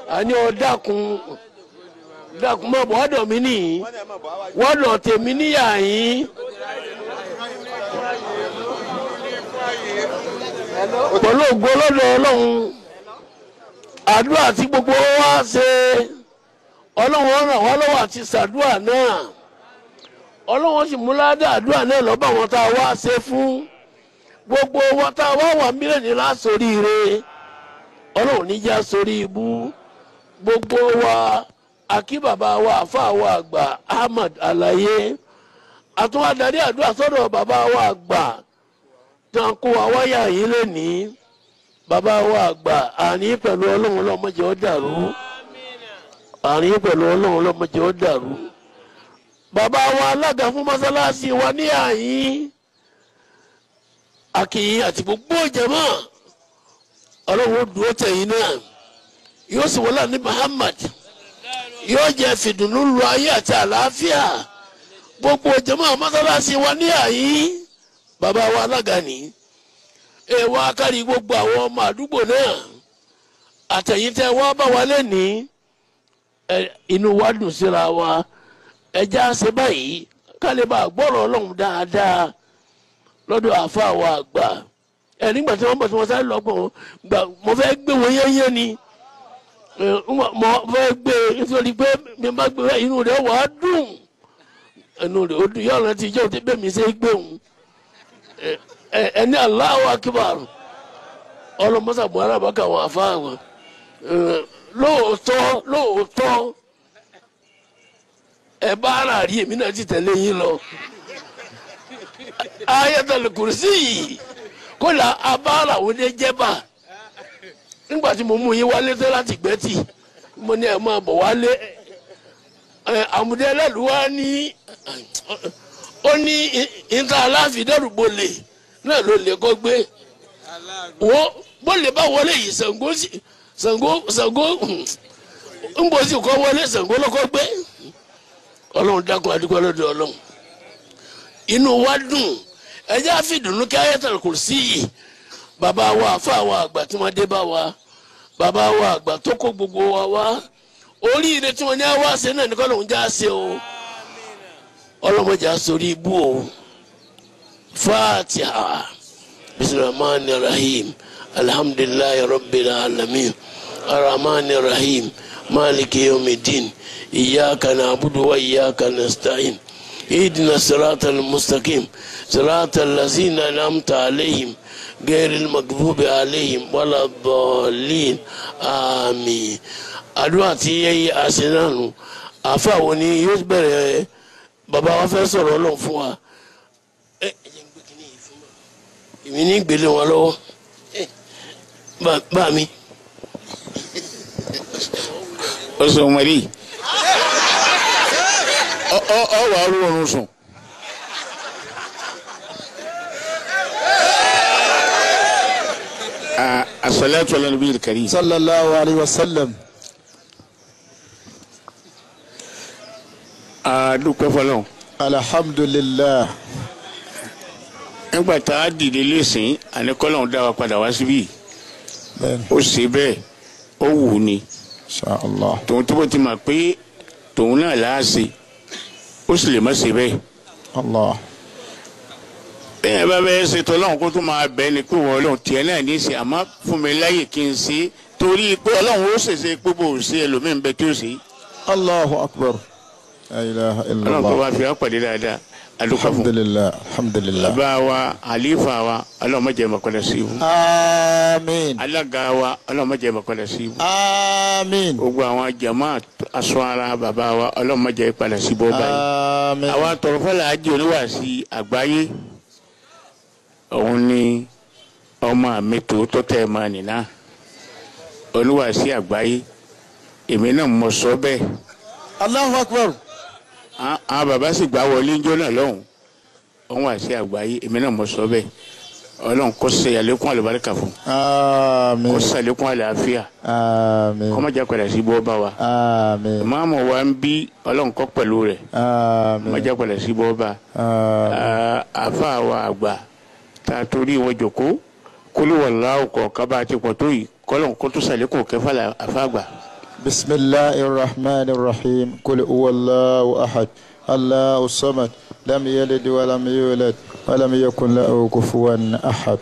àní ọ dákun dákun mọ̀ bọ́ ọ̀dọ̀ mi nìyí wọ́dọ̀ tèmi níyà yín. pẹ̀lú ògo lọ́dọ̀ ọlọ́run àdúrà tí gbogbo wa ṣe ọlọ́run ràn wá lọ́wọ́ àti ṣàdúrà náà ọlọ́run sì mú ládà àdúrà náà lọ́ba àwọn tá a wá ṣe fún gbogbo wọn tá a wá wà mílíọ̀nù lásoríire ọlọ́run níjà sórí ibú gbogbo wa akí bàbá wa àfa wa àgbà Ahmad Alaye àtúwádàrí àdúrà sọ́dọ̀ bàbá wa àgbà tán kó wa wáyà yìí lónìí bàbá wa àgbà àní pẹ̀lú ọlọ́run lọ́mọdé ó dàrú àní pẹ̀lú ọlọ́run lọ́mọdé ó dàrú bàbá wa alága fún mọ́sálásí wa ní àyín akínyìn àti gbogbo jàmá ọlọ́run ó dúró tẹ̀yìn náà yóò sì wọlé ní Muhammad yóò jẹ́ fìdùnnú lu ayé àti àlàáfíà gbogbo jàmá mọ́sálásí wa ní àyín bàbá wa alága ní ẹ wá kárí gbogbo àwọn ọmọ àdúgbò náà àtẹ̀yìntẹ́ wá bá wa lẹ́ni inú wa dùn síra wa ẹja ṣe báyìí kálí bá gbọ́rọ̀ ọlọ́run dáadáa lọ́dọ̀ àfa wa àgbà ẹ nígbà tí wọ́n bọ̀ tí wọ́n sáré lọ́gbọ̀n gbà mo fẹ́ gbé wọn yẹ́yẹ́ ni mo fẹ́ gbé nítorí pé mi bá gbé inú rẹ̀ wà á dùn inú rẹ̀ ó dùn yọ̀ọ̀rọ̀ ti jẹ́ òtí bẹ́ẹ̀ mi ṣe gbé òun ẹni Allahu Akbar ọlọmọsà buhari abaka wọn afa wọn lóòótọ́ lóòótọ́ ẹ bá ara rí èmi náà ti tẹ̀lé yín lọ Ayatul Kursi kódà abára wo ni jẹba nígbà tí mo mú yín wálé tó láti gbẹ́tì mo ní ẹ máa bọ̀ wálé àmúdé ẹlẹ́lu wa ní ó ní ìta aláàfin dẹ́rùbọ̀ lè náà ló lè kọ́ gbé wọ́n bó lè bá wọlé yìí Ṣàngó Ṣàngó Ṣàngó ń bọ̀ sí kọ́ wọlé Ṣàngó lọ́kọ́ gbé ọlọ́run dákun adúgbò lọ́dọ̀ ọlọ́run inú wa dùn ẹjẹ́ àfìdùnnú kí Ayatul Kursi yìí bàbá wa àfa wa àgbà tí wọ́n dé bá wa bàbá wa àgbà tó kó gbogbo wa wá oríire tí wọ́n ní àwa ṣe náà ní kọ́ lóun já ṣe o ọlọ́mọdé asorí ibú o fatiha bisimilahi rahim alhamdulilayi rabbil alamin arahmani rahim maliki yomidin iyaka na'budu wa iyaka nasta'in اهدنا الصراط المستقيم صراط الذين انعمت عليهم غير المغضوب عليهم ولا الضالين آمين àdúrà tí a ṣe náà nù àfa wo ni yóò bẹ̀rẹ̀ bàbá wa fẹ́ sọ̀rọ̀ ọlọ́run fún wa ẹ ẹ jẹ́ n gbé kínní yìí fún wa èmi ní gbélé wọn lọ́wọ́ ẹ bá- bá mi. o sọ mari ọ ọ ọ wà á rú oorun sùn. Ah, asalaatu ala nabi kari. صلى الله عليه وسلم a dúpẹ́ fọlọ́ الحمد لله nígbà tá a dìde lẹ́sìn àní kọ́lọ́hún dá wa padà wá síbí بين ó ṣe bẹ́ẹ̀ ó wù ú ni إن شاء الله tòun tó bó ti mà pé tòun náà là á ṣe ó sì lè má ṣe bẹ́ẹ̀. الله bẹ́ẹ̀ bá bẹ́ẹ̀ ṣe tọ́lọ́hún kó tó máa bẹ́ẹ̀ ni pé wọ́n ọlọ́run tiẹ̀ náà ní í ṣe àmọ́ fún mi láyè kí n ṣe torí pé ọlọ́run ó ṣèṣe pé bò ó ṣe ẹlòmíín bẹ tí ó ṣe الله أكبر لا إله إلا ọlọ́run kó الله bá fi wá pàdé dáadáa adúgbò الحمد fún لله الحمد لله bàbá wa àlífà wa ọlọ́run má jẹ́ mọ̀kọ́lẹ̀ sí ibú آمين alága wa ọlọ́run má jẹ́ mọ̀kọ́lẹ̀ sí ibú آمين gbogbo àwọn jama aṣọ ara bàbá wa ọlọ́run má jẹ́ ìpalẹ̀ sí bọ́ báyìí آمين àwa tọrọfẹ́lẹ̀ ajé oníwàásí àgbáyé òun ni ọmọ mi tòótọ́ tẹ́ ẹ máa nìna oníwàásí àgbáyé èmi náà mo sọ bẹ́ẹ̀ الله أكبر Á- àwọn bàbá sì gbà wọlé ńjọ́ náà lọ́hùn òun wàásí àgbáyé èmi náà mo sọ bẹ́ẹ̀ ọlọ́run kó ṣe àlékún àlùbáríkà fún kó آمين ṣe àlékún àlàáfíà آمين kó má jà padà sí bọ́ bá wa آمين ìmáàmù wa ń bí ọlọ́run kọ́ pẹ̀lú rẹ̀ kó má آمين jà padà sí bọ́ bá آمين Ah, àfa wa àgbà tá a torí wọn jòkó kólú wàlá ọkọ̀ kaba àti pọ̀ tó yìí kọ́lọ́n kó tó sàlékún kẹfà là àfa àgbà بسم الله الرحمن الرحيم قل هو الله أحد الله الصمد لم يلد ولم يولد ولم يكن له كفوا أحد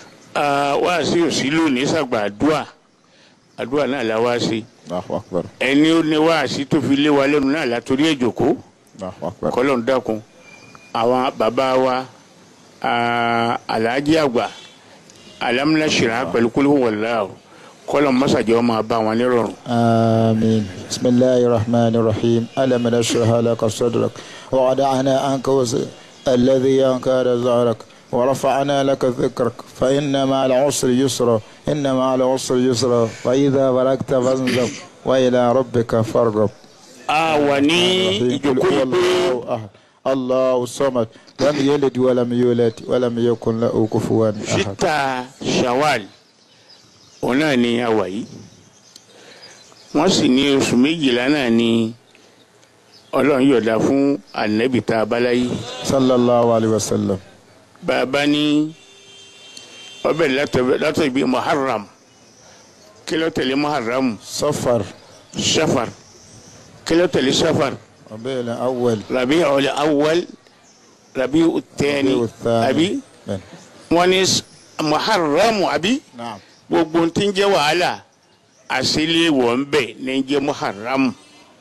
wá sí òsì lónìí sàgbà àdúà àdúà náà la wá sí الله أكبر ẹni ó ní wá sí tó fi lé wa lẹ́nu náà látòrí èjòkó الله أكبر kọ́lọ́n dákun àwọn bàbá wa ah, alhaji àgbà alámúnáṣírà pẹ̀lú kúlú wọ̀lá o kọ́lọ́n mọ́sàjẹ́ ọmọ bá wọn nírọ̀rùn. آمين بسم الله الرحمن الرحيم ألم نشرح لك صدرك ووضعنا عنك وزر الذي ينكر ظهرك ورفعنا لك ذكرك فإن مع العسر يسرا إن مع العسر يسرا فإذا بلغت فانزل وإلى ربك فارغب a wà ní قل ìjókòó هو yìí pé الله أحد الله الصمد لم يلد ولم يولد ولم يكن له كفوا أحد sita shawal òun náà ni a wà yìí wọ́n sì ní oṣù méjìlá náà ni ọlọ́run yọ̀dá fún anabi tá a bá láyé صلى الله عليه وسلم bàbá ní ọbẹ̀ látọ̀ ìbí muharram kí ló tẹ̀lé muharram صفر safar kí ló tẹ̀lé safar ربيع الأول rabi ọ̀lẹ̀ awwal rabi utẹ́ni ربيع الثاني àbí بل. wọ́n ní s- muharram àbí نعم gbogbo tí ń jẹ́ wàhálà àṣìlẹ̀ wọ̀ ń bẹ̀ ní ń jẹ́ muharram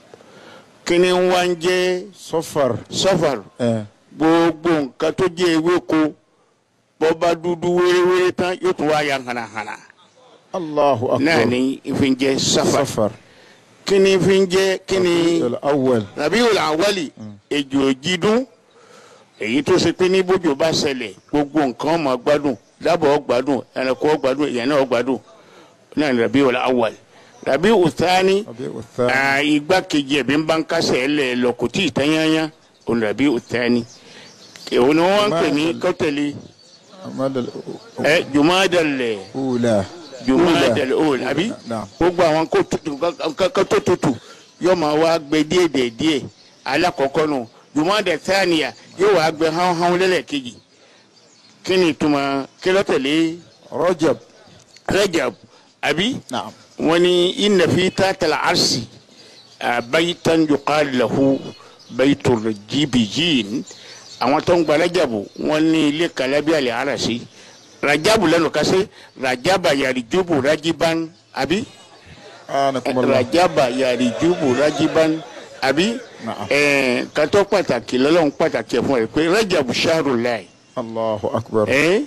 kí ni wá ń jẹ́ صفر safar إيه. gbogbo nǹkan tó jẹ́ ewéko bọ́ba dúdú wéréwéré tán yóò tún wá ya hànàhànà الله náà أكبر ni ìfi ń jẹ́ safar صفر kí ni ìfi ń jẹ́ kí ni الأول rabiul awali ejò jídún èyí tó ṣe pé ní bójú bá ṣẹlẹ̀ gbogbo nǹkan ọmọ gbádùn dábọ̀ gbádùn ẹranko gbádùn ìyẹn náà gbádùn náà ni rabiul awali rabiul thani ربيع الثاني ah, igbákejì ẹ̀bí ń bá ń kásẹ̀ ẹ̀ lẹ̀ lọ kò tí ì tán yányá òun rabiul thani èwo ni wọ́n ń pè ní kọ́tẹ̀lì ماذا ẹ jumadalẹ الأولى jumadalẹ ol àbí نعم gbogbo àwọn kó tutù kankan tó tutù yóò máa wá gbé díẹ̀ díẹ̀ díẹ̀ alákọ̀ọ́kọ́ nù jumadalẹ tánìyà yóò wá gbé hánhán lẹ́lẹ́kejì kí ni ìtumọ̀ kí ló tẹ̀lé رجب rajab àbí نعم wọ́n ní inna fi tàtàlà arsi baytan yuqal lahu baytul jibijin àwọn tó ń gba rajabu wọ́n ní ilé kalabi alẹ́ arasi rajabu lẹ́nu kase rajaba yarijubu rajiban àbí آنكم الله rajaba yarijubu rajiban àbí Na'am. ẹ̀ẹ́n kátó pàtàkì lọ́lọ́run pàtàkì ẹ̀ fún ẹ pé rajabu sharu lai الله أكبر ẹ̀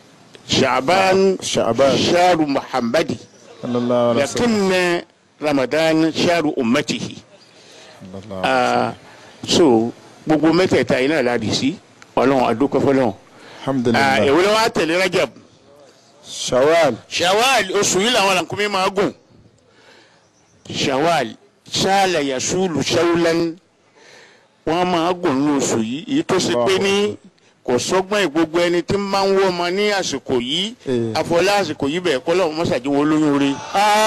shaban شعبان sharu muhammadi. صلى الله عليه وسلم لكن رمضان شهر أمته صلى الله عليه وسلم. آه so gbogbo mẹ́tẹ̀ẹ̀ta yìí náà láti sí ọlọ́run adúpẹ́ fọlọ́run الحمد Ah, لله èwo ló wá tẹ̀lé rajab شوال shawal oṣù yìí làwọn làǹkúmí máa gùn shawal ṣáàlà yasulu ṣawulan wọn máa gùn ní oṣù yìí èyí tó ṣe pé ní kò sọ́gbọ́n ìgbogbo ẹni tí máa ń wọ́ ọmọ ní àsìkò yìí Eh. àfọlá àsìkò yìí bẹ́ẹ̀ kọ́lọ́ mọ́sàdí wọn lóyún rí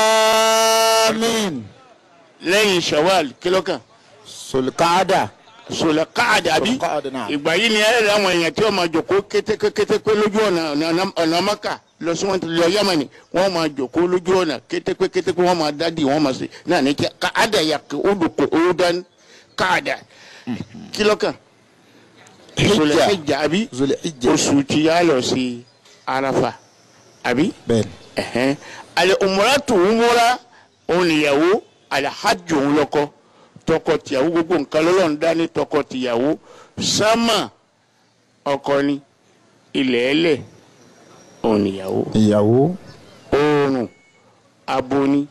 آمين lẹ́yìn shawal kílọ́kàn سلقعدة sọlá káàdì àbí سلقعدة نعم ìgbà yìí ni ẹ̀rẹ̀ àwọn èèyàn tí wọ́n máa jòkó kétékété lójú ọ̀nà ọ̀nà- ọ̀nà maka lọ sí wọn lọ yamani wọ́n máa jòkó lójú ọ̀nà kétéké kétéké wọ́n máa dádì wọ́n máa ṣe náà ní kí káàdà yà kí ó dùkọ̀ ó dán káàdà kílọ̀kàn sọlá حجة ẹ̀jà àbí ذو الحجة oṣù tí yà lọ sí arafa àbí بين ẹ̀hẹ́n alẹ́ umratu umura òun nìyàwó alhajj òun lọ́kọ tọkọ-tìyàwó gbogbo nǹkan lọ́lọ́run dání tọkọ-tìyàwó sámà ọkọ ni ilẹ̀ ẹlẹ̀ òun nìyàwó ìyàwó oòrùn abo ni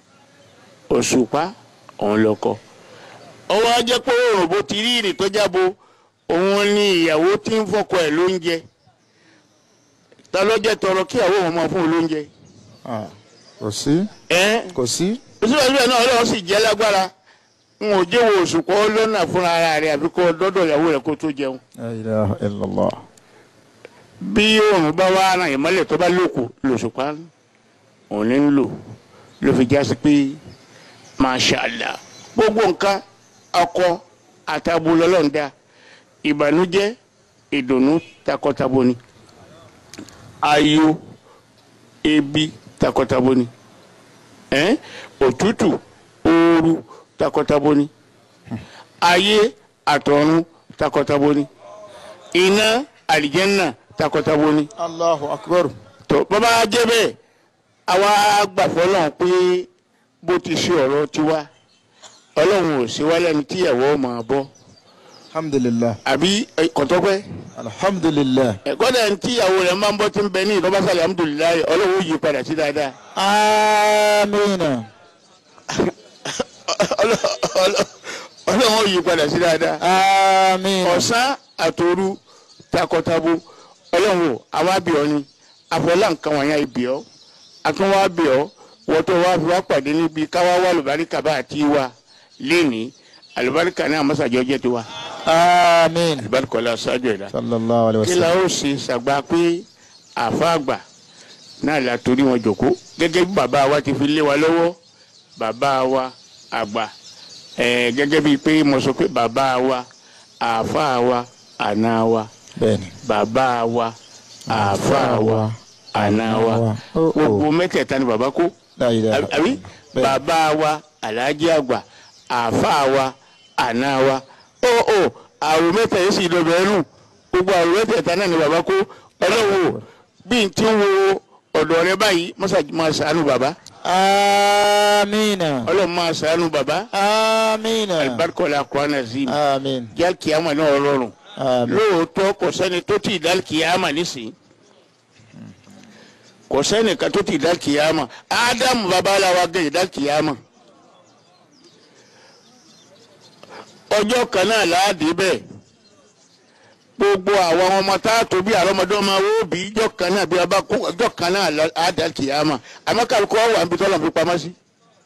òṣùpá òun lọ́kọ ọwọ́ ajẹ́ pé oòrùn bó ti rí ìrìn tó jábo òun ni ìyàwó tí ń fọkọ ẹ̀ lóúnjẹ ta ló jẹ́ tọrọ kí ìyàwó òun máa fún un lóúnjẹ Ah, kò sí ẹ́ kò sí síbẹ̀síbẹ̀ náà ọlọ́run sì jẹ́ lágbára n ò jẹ́wọ́ òṣùpọ̀ lọ́nà fúnra ara rẹ̀ àbí kó dọ́dọ̀ ìyàwó rẹ̀ kó tó jẹun. La ilaha illallah bí òòrùn bá wá ara ìmọ́lẹ̀ tó bá lòkù lòṣùpá òun ní ń lò ló fi já sí pé masha Allah gbogbo nǹkan ọkọ àtàbò lọ́lọ́run dá ìbànújẹ́ ìdùnnú takọtabo ni ayọ̀ ebi takọtabo ni ẹ́n òtútù àtòru takọtabo ni ayé àtọ̀run takọtabo ni iná àlìjẹ́nà takọtabo ni Allahu akbar. tó bàbá jẹ́ bẹ́ẹ̀ àwa gbàfọ́ lọ́hùn pé bó ti ṣe ọ̀rọ̀ tiwa ọlọ́run ò sí wálé ní tíyàwó máa bọ́ alhamdulilah. àbí ẹ, kọ̀tọ́pẹ́ alhamdulilah. ẹ̀kọ́ dẹ̀ ní tíyàwó rẹ̀ máa ń bọ́ tí ń bẹ ní ìdọ́bàṣà alhamdulilayi ọlọ́run ó yí padà sí dáadáa amiina. ọlọ́run ó yí padà sí dáadáa amiina. ọ̀sán àtòru takọtabo ọlọ́run ò àwa bìọ́ ni àfọlá nǹkan wọ̀nyá ibìọ́ àtúnwá bìọ́ wọ́tọ̀ wá fi wá pàdé níbi káwá wá lùbáríkà bá àti wa léèní àlùbáríkà náà mọ́sàjọ́ jẹ́ tiwa amiina. àlùbáríkà ọ̀la ṣáájú ẹ̀dá sallallahu alayhi wa kí la sallam. ó ṣe ṣàgbá pé àfa àgbà náà la torí wọn jòkó gẹ́gẹ́ bí bàbá wa ti fi lé wa lọ́wọ́ bàbá wa àgbà ẹ̀ẹ́ gẹ́gẹ́ bíi pé mo sọ pé bàbá wa àfa wa àna wa bẹ́ẹ̀ni. bàbá wa àfa wa àna wa Oh, oh. gbogbo mẹ́tẹ̀ẹ̀ta ni bàbá kó la ilaha àbí àbí? Bẹ́ẹ̀ni. bàbá wa aláàjì àgbà àfa wa àna wa ó ó àrùn mẹ́ta yìí sì dọ̀bẹ̀ ẹnu gbogbo àrùn mẹ́tẹ̀ẹ̀ta náà ni bàbá kó ọlọ́wọ́ bí n ti wo ọ̀dọ̀ rẹ báyìí mọ́sàgì máa ṣàánú bàbá amiina. ọlọ́run máa ṣàánú bàbá amiina. alibarikọ́lá kwana zim amiin. jẹ́ kíámà náà rọrùn amiin. lóòótọ́ kò sẹ́ni tó ti dá kíámà nísìnyí kò sẹ́ni kan tó ti dá kíámà ádámù babaláwa gẹ̀yìn dá kíámà ọjọ́ kan náà láàdì bẹ́ẹ̀ gbogbo àwọn ọmọ tá a tó bí àrọ́mọdé ọmọ wo bí ijọ́ kan náà bí a bá kó ọjọ́ kan náà láàdì kíámà àmọ́ kálukọ́ wà níbi tọ́lọ̀ fi pamọ́ sí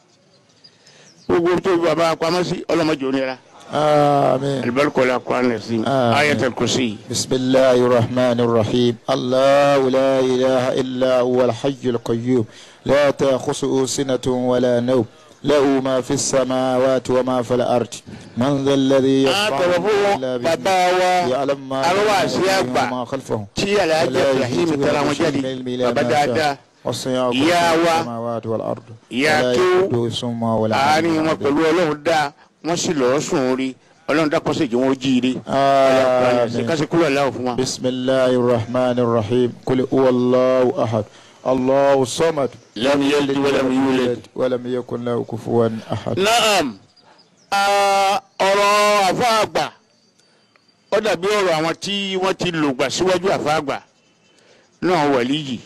gbogbo tó bí bàbá pamọ́ sí ọlọ́mọdé onira amiin. alibarikola kwan lẹ́sìn Àmín. ayatul kursi. بسم الله الرحمن الرحيم الله لا إله إلا هو الحي القيوم لا تأخذه سنة ولا نوم له ما في السماوات وما في الأرض من ذا الذي يشفع àtọ̀rọ̀fún إلا bàbá بإذنه wa يعلم ما arúgbó بين àṣẹ أيديهم àgbà وما خلفهم tí alhaji ولا ibrahim يحيطون tara wọn بشيء jáde من علمه إلا bàbá ما dáadáa شاء وسع Ìyá كرسيه wa, السماوات والأرض ìyá ولا kéwú, يؤوده حفظهما ولا àárín wọn يعلم pẹ̀lú ọlọ́run dá wọ́n sì lọ́ọ́ sùn rí ọlọ́run dákọ́ sí ìjọ wọn ó jíire آمين kásì kúrò aláwọ̀ fún wa. بسم الله الرحمن الرحيم قل هو الله أحد الله الصمد لم يلد ولم يولد ولم يكن له كفوا أحد naam ah, ọ̀rọ̀ àfáàgbà ó dàbí ọ̀rọ̀ àwọn tí wọ́n ti lògbà síwájú àfáàgbà náà wọ̀lí yìí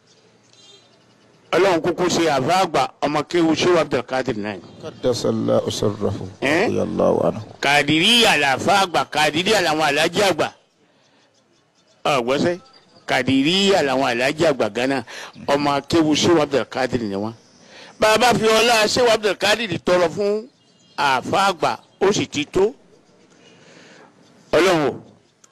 ọlọ́run kúkú ṣe àfáàgbà ọmọ kéwu ṣéwà abdulkadir náà قدس الله سره Eh? رضي الله عنه kàdìríyà làfáàgbà kàdìríyà làwọn alájí àgbà ọgbọ́sẹ̀ kàdìríyà làwọn alájí àgbà gánà ọmọ akéwu ṣéwà abdulkadir ni wọn. bàbá fi ọlá ṣéwà abdulkadir tọrọ fún àfáàgbà ó sì ti tó ọlọ́run o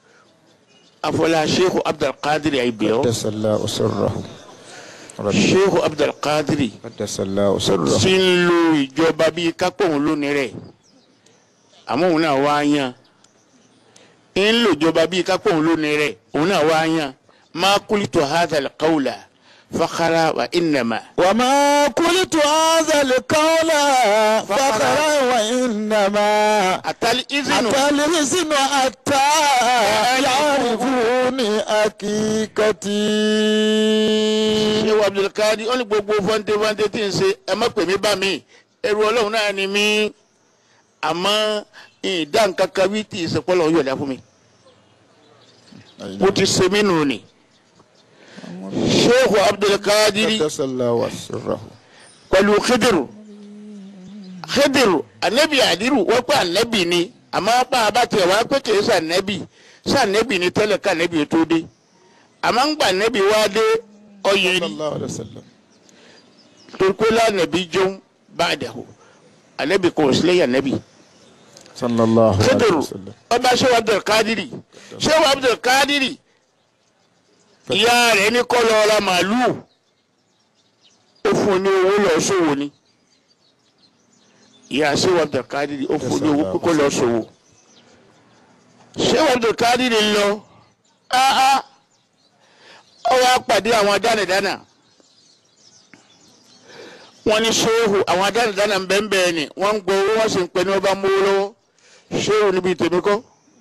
àfọlá ṣéwà abdulkadir àìbẹ̀ọ́ قدس الله سره رضي- ṣéwà abdulkadir قدس الله سره tí ń lo ìjọba bíi kápóhùn lónìí rẹ̀ àmọ́ òun náà wá yan ń lo ìjọba bíi kápóhùn lónìí rẹ̀ òun náà wá yan máa kúlìtò hadal kawla fakara wa innama. وما قلت هذا القول فقرا وإنما àtàlí izinu أتى الرزق حتى يعرفوني حقيقتي ṣé wa abdulkadi ó ní gbogbo fọ́ńté fọ́ńté tí ń ṣe ẹ má pè mí bá mi ẹrù ọlọ́run náà ni mí àmọ́ ìdá nǹkan kan wí tí ìsèpọ́lọ́ yọ̀dá fún mi. mo ti ṣe mí nù ni. sheikh abdulkadiri قدس الله سره pẹ̀lú khidiru khidiru anabi adiru wọ́n pé anabi ni àmọ́ bá a bá tiẹ̀ wá pé kìí sàn anabi sàn anabi ni tẹ́lẹ̀ ká anabi tó dé àmọ́ ń gbà anabi wá dé ọyẹ صلى ni الله عليه وسلم torkola anabi jẹun ba'dahu anabi kò sílẹ̀ yà anabi صلى الله عليه khidiru وسلم ọba sheikh abdulkadiri sheikh abdulkadiri ìyá rẹ̀ ní kó lọ ra màálùú ó fún un ní owó lọ sówò ni ìyá sheikh abdulkadiri ó fún un ní owó pé kó lọ sówò sheikh abdulkadiri lọ áá ó wá pàdé àwọn dánidánà wọ́n ní ṣéhù àwọn adánidánà bẹ́ẹ̀nbẹ́ẹ̀ ni wọ́n ń gbọ́ owó wọ́n sì ń pẹ́ ní wọ́n bá mówó lọ́wọ́ ṣéhù níbi tèmi kọ́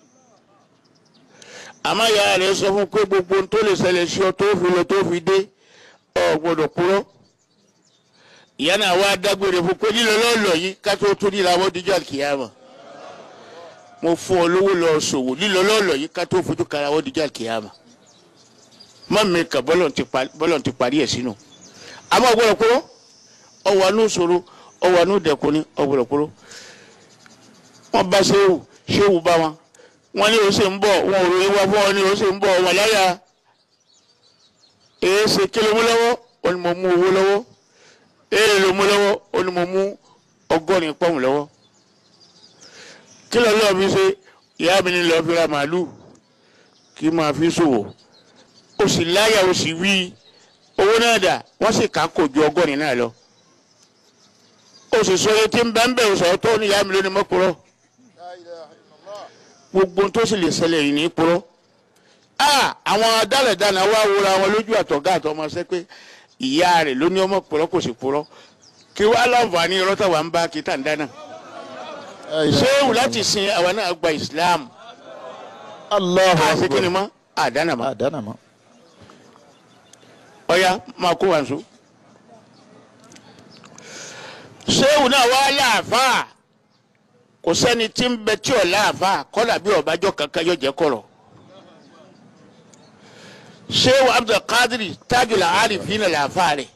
àmọ́ ìyá rẹ̀ sọ fún pé gbogbo ohun tó lè ṣẹlẹ̀ sí ọ tó fi lọ tó fi dé ọ gbọ́dọ̀ kúrọ́ ìyá náà wá dágbére fún pé lílọ lọ́ọ̀lọ́ yìí ká tó tún nílò àwọn díjọ́ àkìyàmọ̀ mo fún ọ lówó lọ ṣòwò lílọ lọ́ọ̀lọ́ yìí ká tó fojú kara àwọn díjọ́ àkìyàmọ̀ mọ́ mi kà bọ́lọ̀ ti parí ẹ̀ sínú àmọ́ ọgbọ́dọ̀ kúrọ́ ọwọ́ anú ṣòro ọwọ́ anú dẹ̀kun ní ọgbọ́dọ̀ kúrọ́ wọ́n bá ṣéwù ṣéwù bá wọn wọ́n ní oṣù ń bọ̀ wọn ò ròyìn wá fún ọ ní oṣù ń bọ̀ wọn láyà èé ṣe kí ló mú lọ́wọ́ ó ní mo mú owó lọ́wọ́ èé ló mú lọ́wọ́ ó ní mo mú ọgọ́rin pọ́ùn lọ́wọ́ kí ló lọ́ọ́ fi ṣe ìyá mi ní lọ́ọ́ fi ra màálù kí máa fi ṣòwò ó sì láyà ó sì wí owó náà dà wọ́n sì ká kò ju ọgọ́rin náà lọ ó sì sọ etí ń bẹ́ẹ̀ ń bẹ́ẹ̀ sọ̀rọ̀ tó ní ìyá mi lónìí mọ́kúrọ́ gbogbo tó sì lè ṣẹlẹ̀ yìí ní purọ́ àwọn adálẹ̀dáná wá wúra wọn lójú àtọ̀gá àtọmọṣẹ́ pé ìyá rẹ̀ ló ní ọmọ purọ́ kò sì purọ́ kí wàá láǹfààní ọlọ́tà wà ń bá kí tà ń dáná ṣéwù láti sin àwa náà gba Islam Allahu àti kí ni akbar mọ́ àdánà mọ́ àdánà mọ́ ọ̀ya máa kó wa nso. ṣéwù náà wá láàfáà kò sẹ́ni tí ń bẹ tí ò láàfáà kọ́là bí ọ̀bájọ́ kankan yóò jẹ́ kọ̀rọ̀. ṣéwù abdulkadiri tajul arifina láàfáà rẹ̀.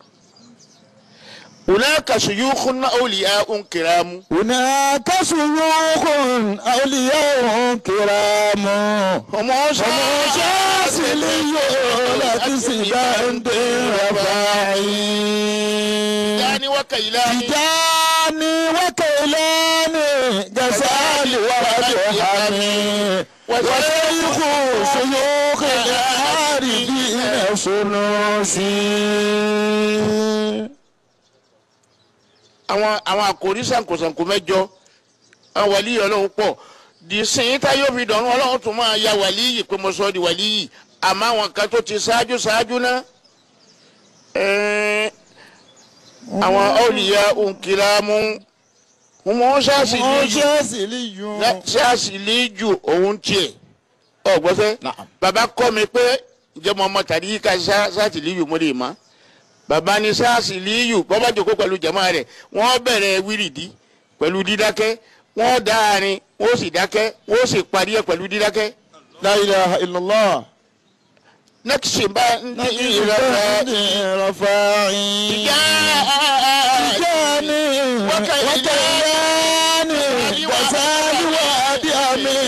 hunaka shuyukhun awliya'un kiramu. هناك شيوخ أولياء كرام ọmọ شاسلي لك سباند رفاعي yanni wa kailani. تجاني وكيلاني جسالي ورجحاني وشيخ شيوخ العارفين سنوسي àwọn àwọn àkòrí sànkósànkó mẹ́jọ àwọn wàlíyì Ọlọ́run pọ̀ di sìn tá yóò fi dọ̀rùn Ọlọ́run tún máa ya wàlíyì pé mo sọ ọ́ di wàlíyì àmọ́ àwọn kan tó ti ṣáájú ṣáájú náà ẹ̀ẹ́n àwọn awliya òǹkìlámù wọn ṣáàṣì líjù شاسلي ṣáàṣì líjù òun tiẹ̀ ọ̀gbọ́sẹ́ نعم bàbá kọ́ mi pé ǹjẹ́ mo mọ tàbí ká ṣáàṣì líjù mo lè mọ́ bàbá ní ṣáàṣì líjù bọ́bá jòkó pẹ̀lú jàmá rẹ̀ wọ́n bẹ̀rẹ̀ wírìdí pẹ̀lú dídákẹ́ wọ́n dá àárín wọ́n sì dákẹ́ wọ́n sì parí ẹ̀ pẹ̀lú dídákẹ́. لا إله إلا الله nẹ́kìsì bá ń ní ìrẹ̀lẹ̀ رفاعي ìyá جاني وكيلاني وسالي واديامي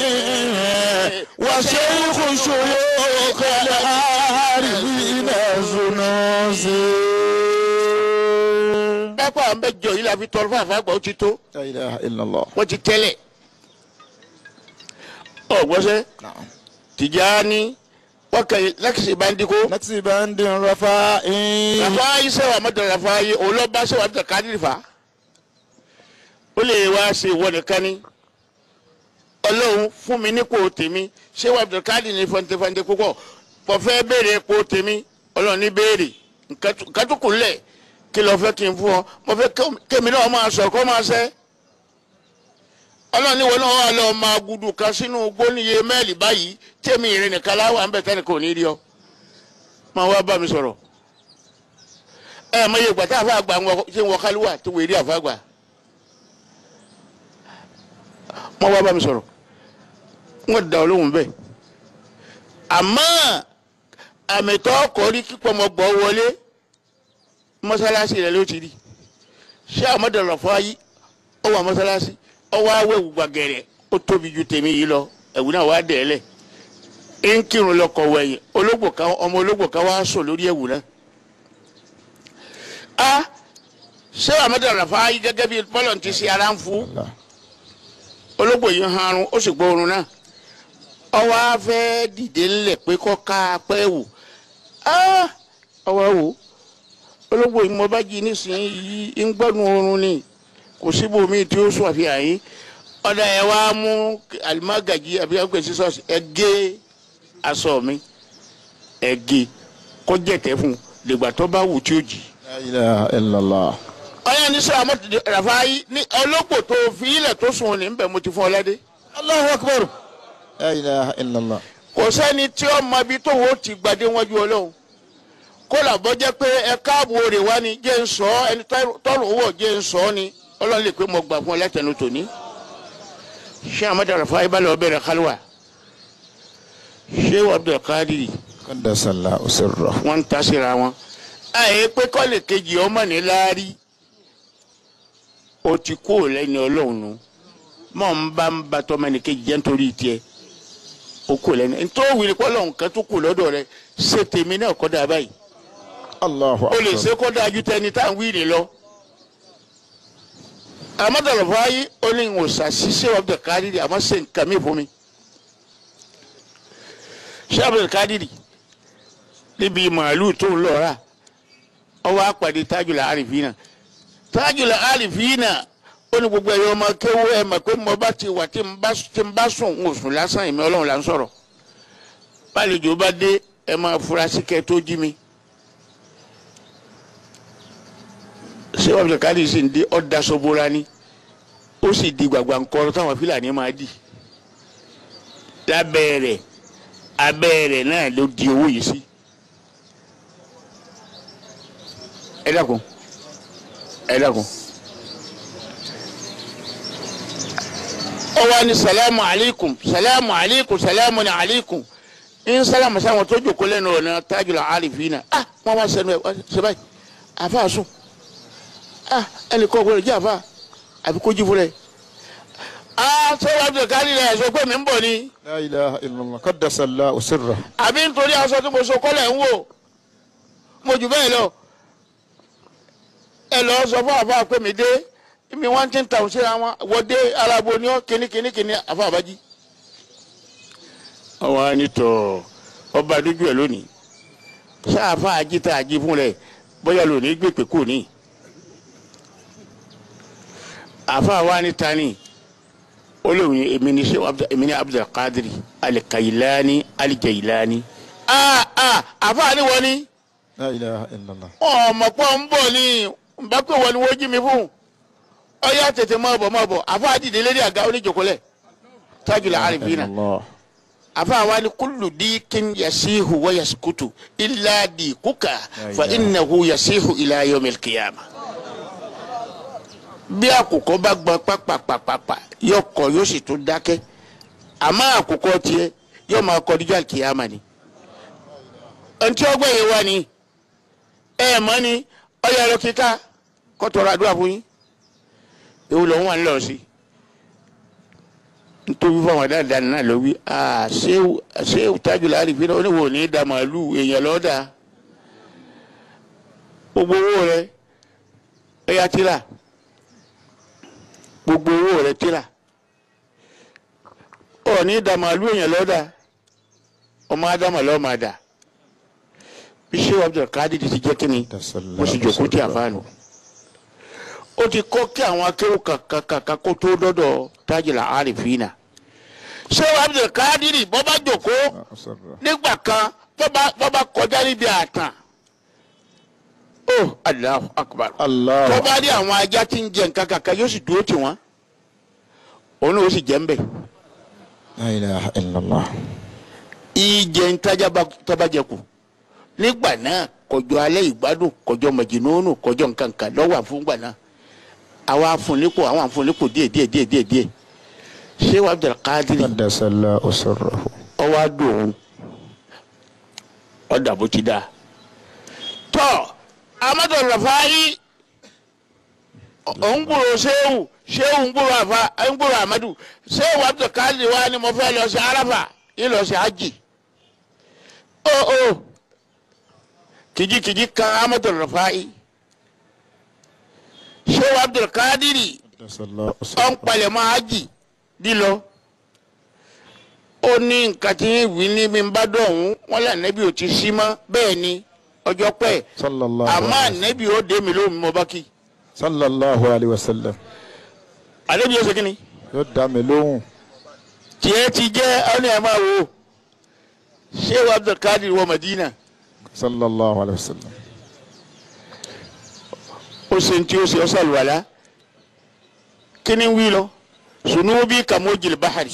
وشيخ شيوخ العارفين زنوسي dápọ̀ àwọn mẹ́jọ yìí la fi tọrọ fún àfàgbà ó ti tó لا إله إلا الله wọ́n ti tẹ́lẹ̀ ọ̀gbọ́sẹ́ نعم Tìjàní wọ́kẹ́ nẹ́kìsì bá ń dínkù. نكسي باند رفاعي rafa yi sẹ́wà mọ́tò rafa yi òun lọ bá sẹ́wà mọ́tò kádìrì fa ó lè wá ṣe ìwọ nìkan ni ọlọ́run fún mi nípò tèmi sẹ́wà mọ́tò kádìrì ní fọ́ntẹ́fọ́ntẹ́ púpọ̀ mo fẹ́ béèrè ipò tèmi ọlọ́run ní béèrè nǹkan tó kù lẹ̀ kí lọ́ọ́ fẹ́ kí n fún ọ mo fẹ́ kémi náà máa sọ kó máa sẹ́ ọlọ́run ní wọn náà wà lọ́ọ́ máa gudu kan sínú gbóníye mẹ́ẹ̀lì báyìí tèmi ìrìn nìkan láwà ń bẹ̀ tẹ́lẹ̀ kò ní rí ọ máa wá bá mi sọ̀rọ̀ ẹ mọ iye gbàtà àfa àgbà ńwọ ṣé ń wọ kálíwà tó wèrè àfa àgbà mọ wá bá mi sọ̀rọ̀ wọn da olóhùn bẹ́ẹ̀ àmọ́ àmìtọ́ kọrí kíkọ́ ọmọ gbọ́ wọlé mọ́sálásí rẹ̀ ló ti rí ṣé àmọ́dọ̀rọ̀ fọ́ ayé ó wà mọ́sálásí ó wá wẹ̀wù gbàgẹ̀rẹ̀ ó tóbi ju tèmi yìí lọ ẹ̀wù náà wá dẹ̀ ẹ́ lẹ̀ ń kírun lọkọ̀ wẹ̀yìn ológbò kan ọmọ ológbò kan wá sùn lórí ẹ̀wù náà a ṣé amadu rafa yìí gẹ́gẹ́ bí bọ́lọ̀ ti ṣe ara ń fún ológbò yìí ń harun ó sì gbóòórùn náà ọwọ́ afẹ́ dìde ńlẹ̀ pé kọ́ ká pẹ́ wò á ọwọ́ wò ológbò yìí mo bá jí nísìnyí ń gbọ́nu oorun ni kò síbòmí tí ó sùn àfihàn yìí ọ̀dà ẹ̀ wá mú alimagaji àbí ẹgbẹ́ sísọ́ọ̀sì ẹ gé aṣọ mi ẹ gé kó jẹ̀tẹ̀ fún un dìgbà tó bá wù tí ó jì La ilaha illallah. ọyàn ní sọ àmọ́ ràfáyí ní ọlọ́pọ̀ tó fi ilẹ̀ tó sùn ní bẹ̀ mo ti fún ọ lẹ́dẹ́. Allahu akbar. La ilaha illallah. kò sẹ́ni tí ó mọ ibi tó wò ó ti gbadé wájú ọlọ́run kó làbọ́ jẹ́ pé ẹ káàbọ̀ rè wá ni jẹ́ ń sọ ọ́ ẹni tọ́rọ̀ owó jẹ́ ń sọ ọ́ ni ọlọ́run lè pé mo gbà fún ọ látẹnu tòní. ṣé amadu ràfáyí bá lọ bẹ̀rẹ̀ kálíwà ṣé abdulkadir Qaddasallahu sirrahu. wọ́n ń ta síra wọn. àyè pé kọ́lé kejì ọmọ ní láárí o ti kó o lẹ́ni ọlọ́run nu mọ̀ ń bá ń ba tọ́mọ ní kejì jẹ́ nítorí tiẹ̀ o kó o lẹ́ni nítorí wíri pé ọlọ́run kan tó kù lọ́dọ̀ rẹ ṣe tèmi náà kọ́ da báyìí Allahu o lè akbar. ṣe kọ́ da ju tẹni tá à ń wíri lọ. àmọ́tọ̀lọ̀ fáyé ó ní ìwòsàn ṣiṣẹ́ ọ̀bẹ kárìrì àmọ́ ṣe nǹkan mi fún mi. ṣé ọ̀bẹ kárìrì níbi màálùú tó ń lọ rà ọwọ́ àpàdé tájùlá àrífínà tájùlá àrífínà ó ní gbogbo ẹ̀yọ́ ọmọ kéwú ẹ̀ mọ̀ pé mo bá ti wà tí n bá tí n bá sùn ń sùn lásán ìmọ̀ ọlọ́run là ń sọ̀rọ̀ bálejò bá dé ẹ máa fura sí kẹ́ tó jí mi. ṣé wàá fi káàdì sí ń dé ọ̀dà sobora ni ó sì di gbàgbà ńkọrọ táwọn fúlàní máa dì lábẹ́ rẹ̀ abẹ́ rẹ̀ náà ló di owó yìí sí. ẹ dákun ẹ dákun. ó wá ní salamu alaykum salamu alaykum salamu ni alaykum in salamu sáwọn tó jòkó lẹ́nu ọ̀nà tajula arifina ah wọ́n wá sẹ́nu ẹ̀ ṣe báyìí àfa sùn ah ẹnì kan gbọ́dọ̀ jẹ́ àfa àfi kó jí fúnra ẹ̀ ah sọ́wọ́n abdul kari rẹ̀ sọ pé mi ń bọ̀ ni La ilaha illallah. Qaddasallahu sirrahu. àbí nítorí aṣọ tí mo so kọ́lẹ̀ ń wò mo jù bẹ́ẹ̀ lọ ẹ lọ sọ fún àfa pé mi dé mi wọ́n ti ń tàwọn síra wọn wọ́dé alábo ni ó kíní kíní kíní àfa àbájí. àwọn anitọ ọba dójú ẹ lónìí sáàfà ajíta ají fún rẹ bóyá lónìí gbèpè kò ní. àfa wa ni tani olóhùn èmi ni sèw èmi ni abdulkadiri alikayilani alijailani. aa aa àfa ni wọ́n ni La ilaha illallah. ọmọ pọ̀ ń bọ̀ ni n bá pè wọ́n ni wọ́n jí mi fún ọyá tètè máa bọ̀ máa bọ̀ àfa àdìdè lérí àga oníjòkólẹ̀ tájùlá àrífínà Allah. àfa wa ni kúlù díkín yasihu wa yaskutu illa dikuka fa innahu yasihu ila yawmil qiyamah. bí àkùkọ bá gbọ́n pàpàpàpàpà yóò kọ yóò sì tún dákẹ́ àmọ́ àkùkọ tiẹ̀ yóò máa kọ díjà kìyàmà ni. ntí ọgbẹ́ yìí wá ni ẹ mọ́ ni ọyọ ẹ̀rọ kíkà kọ́tọ̀ọ̀rọ̀ àdúrà fún yín ewu lòun wà nílò sí nítorí fún àwọn dáadáa náà ló wí aa ṣéwù ṣéwù tájùlá àrífínà oníwò ní da màálù èèyàn lọ́dà gbogbo owó rẹ ẹ̀yà tíra gbogbo owó rẹ tíra ọ̀ ní da màálù èèyàn lọ́dà ọmọ ádámà lọ́ọ́ máa dà bí ṣéwù abdulkadir ti jẹ́ kínní mo sì jòkó tí a fa nù ó ti kọ́ kí àwọn akéwò kàkàkàkà kó tó dọ́dọ̀ tájìlá àrífínà ṣé abdulkadiri bọ́ bá jòkó nígbà kan bọ́ bá kọjá níbi àtàn ó Allahu akbar Allah. tó bá rí àwọn ajá tí ń jẹ nǹkan kàkà yóò sì dúró tì wọ́n òun náà ó sì jẹ́ ń bẹ̀ La ilaha illallah. ìjẹ ntajà tó bá jẹ kù nígbà náà kọjọ alẹ́ ìgbádùn kọjọ mọ̀jìnnúnù kọjọ nǹkankan lọ́wọ́ àfúngbà náà àwọn afúnnípò àwọn afúnnípò díẹ̀ díẹ̀ díẹ̀ díẹ̀ díẹ̀ ṣé wàá Abdul Qadir Qaddasallahu sirrahu. ọwọ́ adùn òun ọ̀dà bó ti dáa. tọ́ amadu rafahi òun gbúrò sehu sehu ń gbúrò àfa ń gbúrò amadu sehu Abdul Qadir wa ni mo fẹ́ lọ sí arafa yìí lọ sí hajj. ó ó kìjikìji kan amadu rafahi sehu Abdul Qadir Qaddasallahu ọ̀n sirrahu. palẹ̀mọ́ hajj lílọ ó ní nǹkan tí ń wí ní bí n bá dọ̀hún wọn là nẹ́bí ò ti sí mọ́ bẹ́ẹ̀ ni ọjọ́ pẹ́ Sallallahu àmọ́ alayhi wa sallam. ànẹ́bí ó dé mi lóhùn mo bá kí Sallallahu alayhi wa sallam. ànẹ́bí ó ṣe kí ni Yóò dá mi lóhùn. tiẹ̀ ti jẹ́ ọ́nà ẹ̀ máa wò Sheikh Abdulkadir wọ Madina Sallallahu alayhi wa sallam. ṣe ní tí ó ṣe ọ sàlùwàlá kí ni ń wí lọ sunubi kamojil bahari.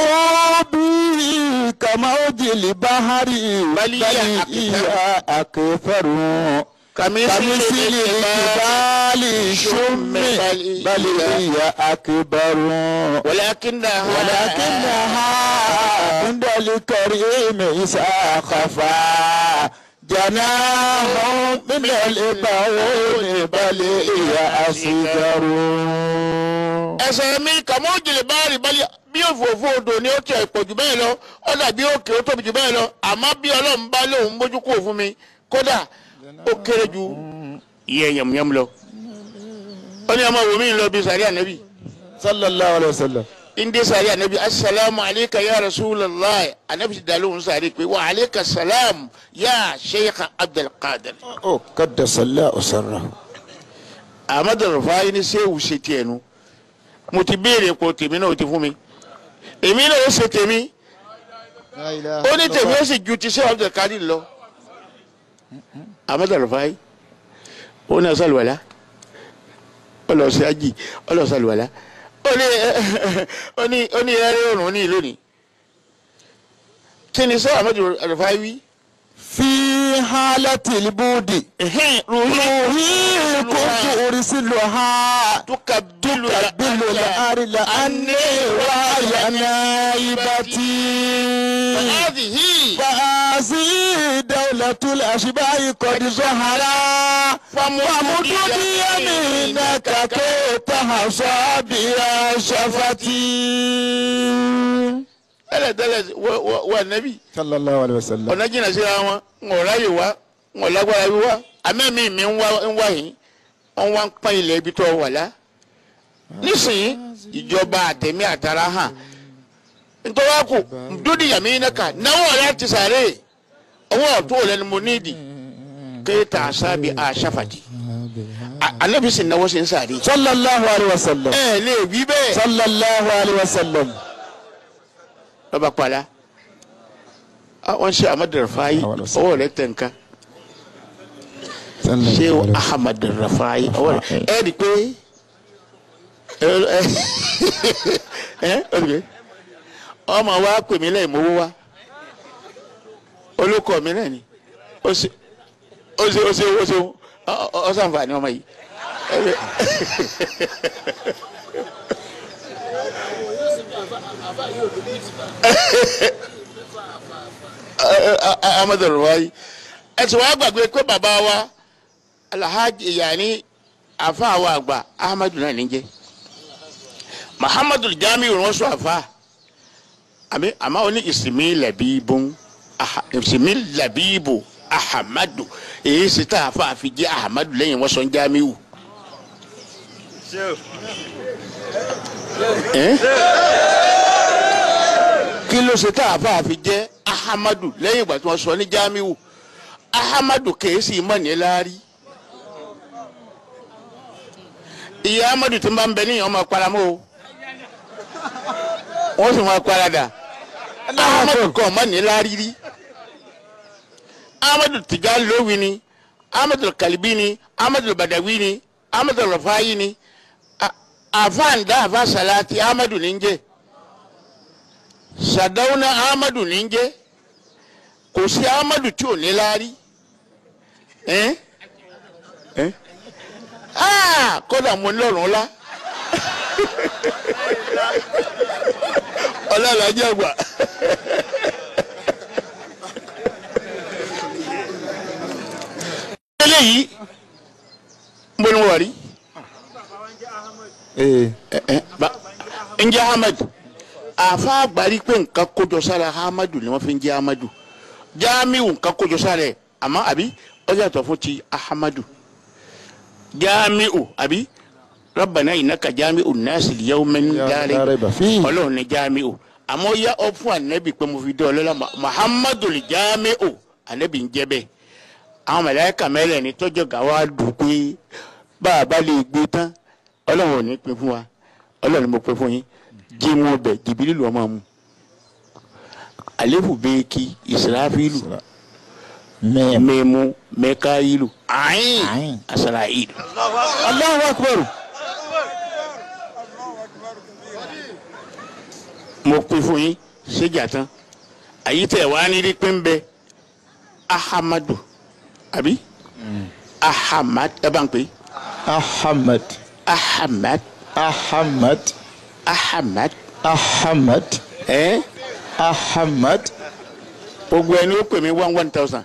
ذنوبي كموج البحر بل هي هي أكثر كمثل الجبال شم بل هي أكبر ولكنها ولكنها عند الكريم إذا خفا جناه من البعون بل هي أصغر ẹsẹ̀ mi kàmójìlè báàrì bálẹ̀ bí òfófó odò ni ó tiẹ̀ pọ̀ jù bẹ́ẹ̀ lọ ó dàbí òkè ó tóbi jù bẹ́ẹ̀ lọ àmọ́ bí ọlọ́run bá lóun mójú kúrò fún mi kódà ó kéré ju iye yẹmúyẹmú lọ. ó ní ọmọ wòmí lọ bí sàrí ànábì صلى الله عليه وسلم ndé sàrí ànábì asalaamu aleyka ya rasulallah ànábì ti dàlóhùn sàrí pé wa aleyka salaam ya sheikh abdulkadir. أو قدس الله سره ahmed rufai ní sẹ́wù ṣe tiẹ̀ nu mo ti béèrè pọ̀ tèmi náà ó ti fún mi èmi náà ó ṣe tèmi ó ní tèmi ó sì ju ti sẹ́wù abdulkadir lọ ahmed rufai ó ní ọ̀sálùwàlá ó lọ sí ají ó lọ sálùwàlá ó ní ó ní ó ní ẹrẹ́ òrùn ní ìlú ni kí ni sẹ́wù ahmed rufai wí. في حالة البود روحي روحي كنت أرسلها تكبل تقبل الأرض أني وهي نائبتي هذه فهذه دولة الأشباه قد ظهرا فمدد يمينك كي تحصى بها شفتي tẹ́lẹ̀tẹ́lẹ̀ wọ- wọ- wọ nẹ́bí صلى الله عليه وسلم ọ̀nà jìnnà síra wọn ń wọ̀ ráyè wá ń wọ̀ lágbára bí wá àmẹ́mí mi ń wá ń wá yìí wọ́n wá ń pọ́n ilẹ̀ ibi tó wà lá. nísìnyí ìjọba àtẹ̀mí àtàrà hàn nítorí wá kù dúdú yàmí iná kà náwó ọ̀rẹ́ ti sàré ọwọ́ ọ̀tún òlẹ́ni mo níìdì kéèta àṣàbí àṣàfàjì ànábì sì náwó sí ń sàré. صلى الله عليه وسلم ẹ lè wí bẹ́ẹ̀. صلى الله عليه وسلم lọ́ba kpala wọ́n ṣe amadu rafaayi Àwọn ọ̀sẹ̀. ọwọ́ rẹ̀ tẹ̀ nǹkan صلى ṣé الله عليه وسلم ahamadu rafaayi ọwọ́ rẹ̀ ẹ rí i pé ẹ ẹ ẹ ẹ rí i pé ọmọ wa pè mí lẹ́yìn mowó wa olùkọ́ mi náà ni ó ṣe ó ṣe ó ṣe ó ṣe ọ sànfàní ọmọ yìí. Ẹ rí- amadu rafaayi ẹ ti wá gbàgbé pé bàbá wa alhaji yanni afa wa àgbà ahmadu náà níjẹ muhammadu jamiu wọn sọ afa àmì àmà wọn ní ìsinmi làbíbùn aha ìsinmi làbíbù ahamadu èyí sì tá àfa àfi jẹ ahamadu lẹ́yìn wọn sọ jamiu. Eh? kí ló ṣe tá àfa àfi jẹ ahamadu lẹ́yìn ìgbà tí wọ́n sọ ní jamiu ahamadu kèésì mọ̀ ní láárí ìyá amadu tí ń bá ń bẹ níyàn ọmọ paramọ́ o wọ́n sì máa parada ahamadu kọ́ ọmọ ní láárí rí amadu tijani lówi ni amadu kalibi ni amadu badawi ni amadu rafayi ni A- àfáàndá àfa salati amadu ní ń jẹ́ sadauna amadu ní ń jẹ́ kò sí amadu tí ò ní láárí ẹ́n ẹ́n ah kódà mo ní lọ́rùn ńlá ọlọ́ọ̀lájẹ́ àgbà. eléyìí mo ní wọ̀rí إيه njẹ́ ahmed àfa àgbárí pé nǹkan kójọ sára ahmadu ni wọ́n fi ń jẹ́ ahmadu jamiu nǹkan kójọ sára ẹ̀ àmọ́ àbí ó yàtọ̀ fún ti ahmadu jamiu àbí rabbana innaka jamiu nasi liyawmin لا la ريب فيه ọlọ́run ní jamiu àmọ́ yá ọ fún anabi pé mo fi dé ọlọ́lá Ma- muhammadu li jamiu anabi ń jẹ́ bẹ́ẹ̀ àwọn mẹ̀láyàkà mẹ́rẹ̀ ní tọ́jọ́ gàwa dùn pé bá a bá lè gbé tán ọlọ́run ò ní pín fún wa ọlọ́run ni mo pín fún yín jí wọn bẹ̀ jìbìlì lọ́ máa mú àléfù bẹ́ẹ̀ kí ìsìláfílù mim mímu mẹkáyìlú ayin ayin asarayilu. Allahu akbar mo pin fún yín séjà tán àyí tẹ wá ní rí pé ń bẹ ahamadu àbí ahamad ẹ bá ń pè é Ahmad ahamad Ahmad ahamad Ahmad ẹ Ahmad gbogbo ẹni ó pè mí one one thousand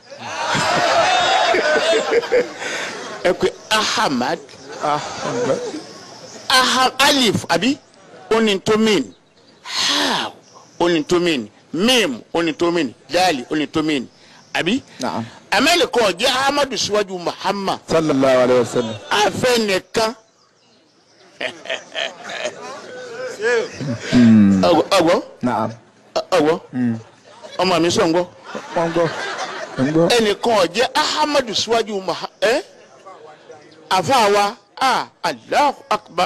ẹ pè ahamad Ahmad aha alif àbí onitomin ha onitomin mim onitomin dali onitomin àbí Naam amẹ́lẹ̀kọ́ jẹ́ ahamadu síwájú muhammad sallallahu alayhi wa sallam afẹ́ nìkan ọgbọ́ Naam ọgbọ́ ọmọ mi sọ̀ ń gbọ́ wọ́n gbọ́ ń gbọ́ ẹnìkan jẹ́ ahamadu síwájú muhammad ẹ́ àfàwà a allahu akbar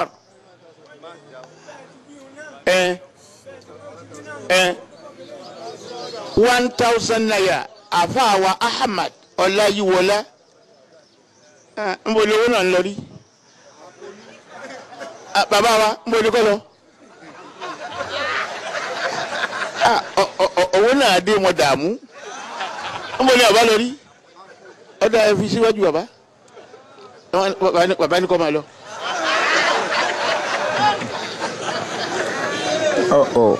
ẹ ẹ one thousand naira àfàwà ahmad ọláyíwọlá ẹ ń bọ̀ lówó náà ń lọ rí Ah, bàbá wa ń bọ̀ lókọ́ lọ Ah, ọ- ọ- ọ- owó náà dé wọn dààmú ń bọ̀ ní bàbá lọ rí ọ̀dà ẹ fi síwájú bàbá bàbá ní- bàbá ní kọ́ máa lọ. ọ̀ ọ̀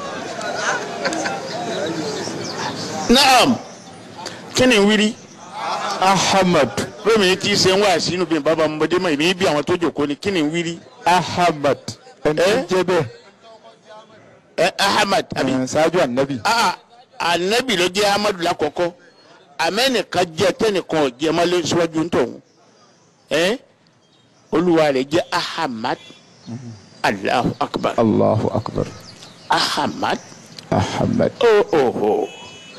naam kí ni wíri Ahmad lómi tí ṣe ń wá sínú bí bàbá ọmọdé mọ ìbí bí àwọn tó jòkó ni kí ni wíri Ahmad ẹni Eh? tó jẹ́ bẹ́ẹ̀ ẹ ahmad àbí ẹ̀, ṣáájú ànábì ah anabi ló jẹ́ ahmadu lákọ̀ọ́kọ́ amẹ́nìkan jẹ́ tẹ́nìkan ọ̀jẹ̀ máa lé síwájú ń tọ̀hún ẹ olúwa rẹ̀ jẹ́ ahmad allahu akbar Allahu akbar ahmad Ahmad oh oh oh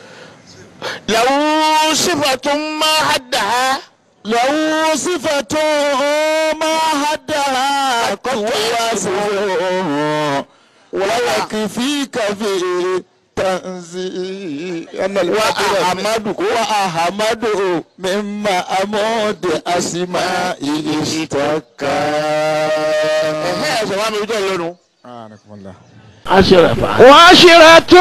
lahu sifatun ma haddaha. له صفة ما حدها قد واسعه ويكفيك في تنزيل أن وأحمد وأحمد مما أمود أسمائه اشتكى ẹ̀hẹ́ ẹ̀sẹ̀ wa mi jẹ́ lọ́nu. سبحانكم الله aṣèràfà. وعشرة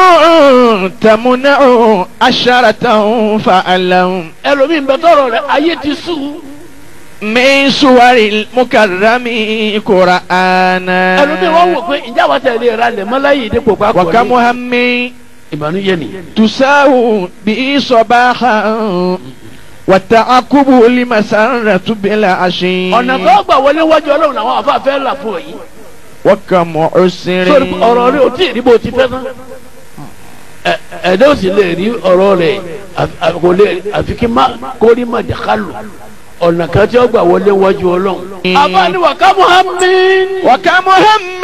تمنع عشرة فألهم ẹlòmíín bẹ tọrọ rẹ ayé ti sùn. من سور المكرم قرآنا ẹlòmíín wọn wò pé ìjà wa tẹ̀lé ra lẹ̀ mọ́láyé dípò pápọ̀ ní. وكم هم ìbànújẹ́ ni. تساو به صباحا والتعقب لمسرة بالعشي ọ̀nà tó gbà wọlé wájú ọlọ́run làwọn àfa fẹ́ là fún ọ yìí. وكم عسر sórí ọ̀rọ̀ rẹ ò tí ì rí bó ti fẹ́ tán. Ẹ- ẹ̀dá ò sì lè rí ọ̀rọ̀ rẹ̀ àfi- àfi- kò lè àfi kí má kó rí má dàkálù. ọ̀nà kan tí ó gbà wọlé wájú ọlọ́run. àbá ni wà ká muhammed. وكم هم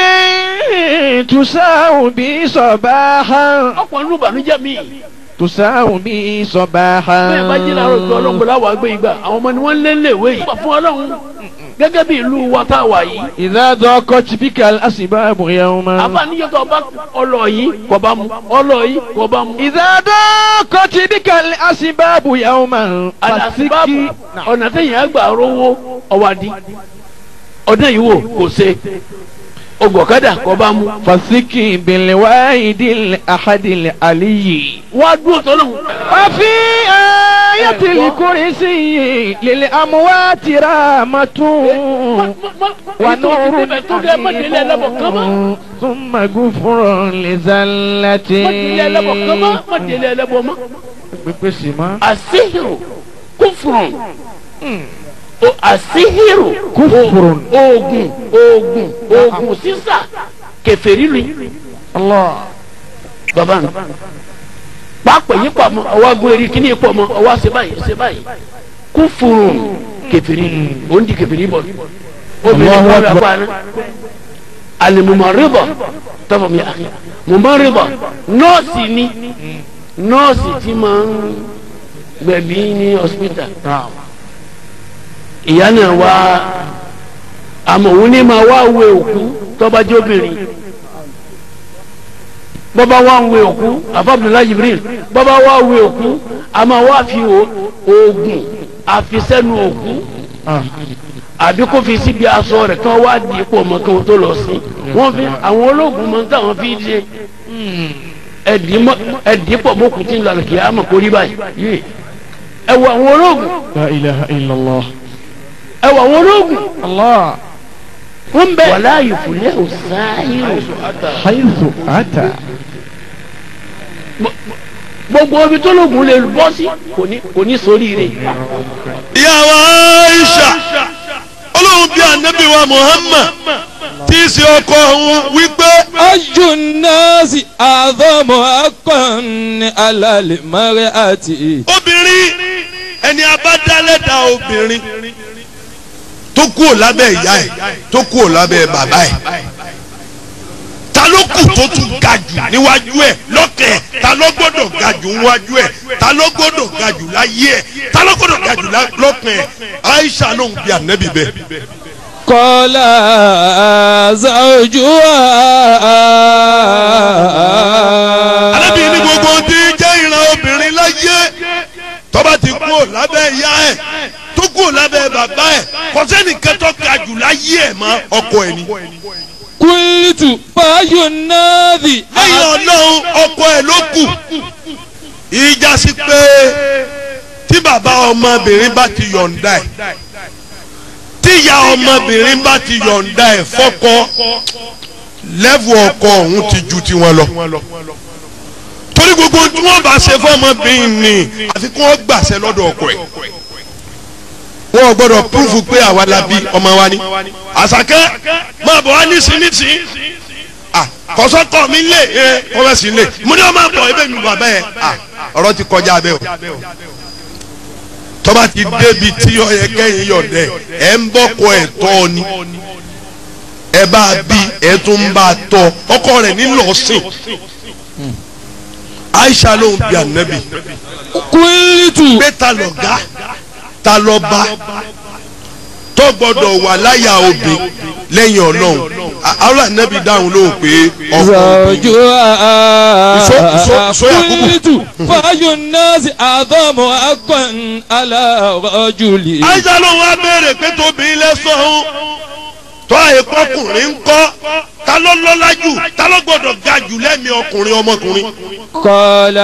تساو به صباحا ọ̀pọ̀ nínú ìbànújẹ́ mi. تساو به صباحا bẹ́ẹ̀ bá jí láàárọ̀ ìgbà ọlọ́run bọ̀lá wà gbé ìgbà àwọn ọmọ ni wọ́n lé léwé yìí. wà fún ọlọ́run gẹ́gẹ́ bí ìlú wa tá a wà yìí. إذا ضاقت بك الأسباب يوما àbáníyẹ tó bá ọlọ yìí kò bá mu ọlọ yìí kò bá mu. إذا ضاقت بك الأسباب يوما àdàsíbáàbù فسك ọ̀nà téèyàn á gbà rówó ọ̀wádìí ọdún yìí wò kò ṣe ọgbọ̀kadà kò bá mu. فسك بالواحد الأحد العلي wá dúró tọ́lọ́ وفي آية الكرسي للأموات رحمة ونور حميم ثم غفر لزلة mọ̀tìlẹ̀ ẹlẹ́bọ̀ kan mọ́ mọ̀tìlẹ̀ ẹlẹ́bọ̀ mọ́. pípèsè mọ́. àṣìhìrò kúfùrùn o àṣìhìrò Kúfùrùn. oògùn oògùn oògùn sísà kẹfẹ́rì lu Allah. bàbá mi pápá yìí pọ̀ mọ́ ọwọ́ agun eri kíní pọ̀ mọ́ ọwọ́ ṣe báyìí ṣe báyìí kúfùrùn kẹfẹ́rì o ń di kẹfẹ́rì bọ̀ obìnrin Allahu bọ̀ rẹ̀ Akbar. pa ni alimumariba tọ́fọ̀ mi àkè mumariba nọ́ọ̀sì ni nọ́ọ̀sì tí máa ń gbẹ̀bí ní hospital ìyá náà wá àmọ́ òun ní máa wá wẹ òkú tọ́ba jẹ́ obìnrin bọ́ba wá ń wẹ òkú àfàbùnúlá jibril bọ́ba wá wẹ òkú a máa wá fi o- oògùn àfisẹ́nu òkú àbí kó fi síbi aṣọ rẹ̀ kí wọ́n wá di ipò ọmọ kí wọ́n tó lọ sí wọ́n fi àwọn ológun mọ táwọn fi ṣe ẹ̀dí pọ̀ mọ́kù tí ń lọ àlùkí àmọ̀ kó rí báyìí yé ẹ wọ àwọn ológun La ilaha illallah. ẹ wọ àwọn ológun Allah. wọ́n bẹ wàlá ìfúnlẹ̀ òsáyìrò Haythu ata. gbogbo ibi tó lóògùn lè bọ́ sí kò ní kò ní sórí rẹ̀ ìyàwó aisha ọlọ́run bí anabi wa muhammad tí í ṣe ọkọ òun wípé أي الناس أعظم حقا على المرأة obìnrin ẹni abádálẹ́dà obìnrin tó kúrò lábẹ́ ìyá ẹ̀ tó kúrò lábẹ́ bàbá ẹ̀ ta ló kù tó tún ga jù níwájú ẹ̀ lọ́kẹ̀ ẹ̀ ta ló gbọ́dọ̀ ga jù níwájú ẹ̀ ta ló gbọ́dọ̀ ga jù láyé ẹ̀ ta ló gbọ́dọ̀ ga jù lá- lọ́kẹ̀ ẹ̀ aisha ló ń bí anabi bẹ́ẹ̀. قال زوجها alábì ní gbogbo ohun tí ń jẹ́ ìran obìnrin láyé tọ́ba ti kú ò lábẹ́ ìyá ẹ̀ tó kú ò lábẹ́ bàbá ẹ̀ kò sẹ́nìkan tó ga jù láyé ẹ̀ mọ́ ọkọ ẹ̀ ni. قلت فأي الناس lẹ́yìn ọlọ́run ọkọ ẹ̀ ló kù ìjà sí pé tí bàbá ọmọbìnrin bá ti yọ̀ǹda ẹ̀ tí ìyá ọmọbìnrin bá ti yọ̀ǹda ẹ̀ fọ́kọ lẹ́vù ọkọ ọ̀hún ti ju tiwọn lọ torí gbogbo tí wọ́n bá ṣe fọ́mọbìnrin ni àfi kí wọ́n gbàṣẹ lọ́dọ̀ ọkọ ẹ̀ wọn ò gbọ́dọ̀ púrúfù pé àwa la bí ọmọ wa ni àṣàkẹ́ máa bọ̀ wá nísìnyìísìn ah kọsọkọ mi lé ẹ kọmẹsì lé mo ní ọmọ àbọ ebe mi bàbá yẹ ah ọ̀rọ̀ ti kọjá abẹ o tọba ti débi tí ọyẹ kẹyìn yọdẹ ẹ ń bọkọ ẹ tọ ni ẹ bá bí ẹ tún bá tọ ọkọ rẹ nílọsìn Aisha ló ń bi anabi قلت pé ta lọ ga ta lọ bá tó gbọ́dọ̀ wà láyà obì lẹ́yìn Ọlọ́run àwọn anabi dáhùn lóhùn pé ọkọ obì. So- so- so زوجها Yakubu. قلت فأي الناس أعظم حقا على رجل àìsàn ló wá béèrè pé tóbi lẹ́sàn-án tó àìkọkùnrin ń kọ́ ta ló lọ́lá jù ta ló gbọ́dọ̀ ga jù lẹ́mìí ọkùnrin ọmọkùnrin. قال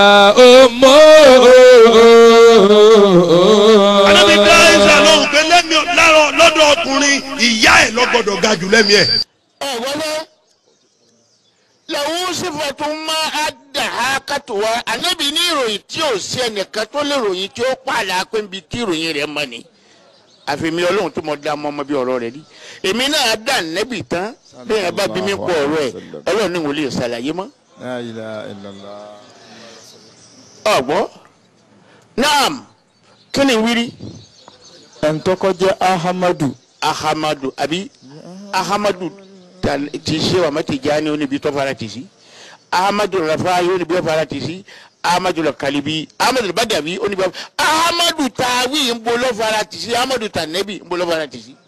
àdébí bí أمه àìsàn ló ń pè lẹ́mìí lárọ̀ lọ́dọ̀ ọkùnrin ìyá ẹ̀ ló gbọ́dọ̀ ga jù lẹ́mìí ẹ̀. ẹ wọlé lẹ́wọ́n sífọ̀tò máa á dà á kàtó wa ànábì ní ìròyìn tí ò sí ẹnìkan tó lè ròyìn tí ó pààlà pé nbí tí ìròyìn rẹ̀ mọ́ ni àfihàn ọlọ́run tó mọ dá mọ́ ọmọ bí ọ̀rọ̀ rẹ̀ rí èmi náà dà nẹ́bì tán bẹ́ẹ̀ yẹn bá bí mi pọ̀ ọ̀rọ̀ ẹ̀ ọlọ́run ní wò lè ṣàlàyé mọ́ La ilaha illallah. ọ̀gbọ́ naam kí ni wírí ẹ̀ńtọ́kọ́ jẹ́ ahamadu ahamadu àbí ahamadu ta- ti ṣe wà má ti já ní oníbi tó fara ti sí ahamadu rafa yóò níbi tó fara ti sí ahamadu kalibi ahamadu badabi oníbi ahamadu tawi ń bolo fara ti sí ahamadu tanabi ń bolo fara ti sí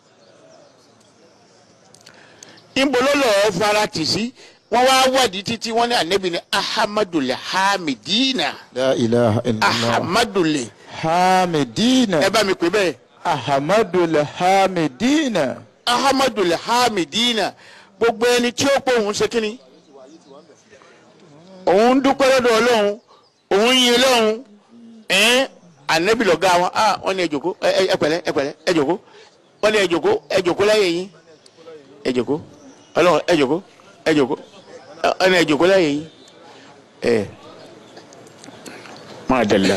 ń bolo lọ fara ti sí wọn wá wádìí títí wọn ní anabi ní ahamadu hamidina la ilaha illallah ahamadu le hamidina ẹ bá mi pè bẹ́ẹ̀. ahamadu hamidina ahamadu hamidina gbogbo ẹni tí ó pọ̀ òun ṣe kínní òun dúpẹ́ lọ́dọ̀ ọlọ́run òun yin ọlọ́run ẹ̀ẹ́n anabi lọ́gá wọn ah wọ́n ní ẹ jókòó ẹ ẹ pẹ̀lẹ́ ẹ pẹ̀lẹ́ ẹ jókòó wọ́n ní ẹ jókòó ẹ jókòó láyé yín ẹ jókòó ọlọ́run ẹ jókòó ẹ jókòó ẹ wọ́n ní ẹ jókòó láyé yín ẹ máa dàlá.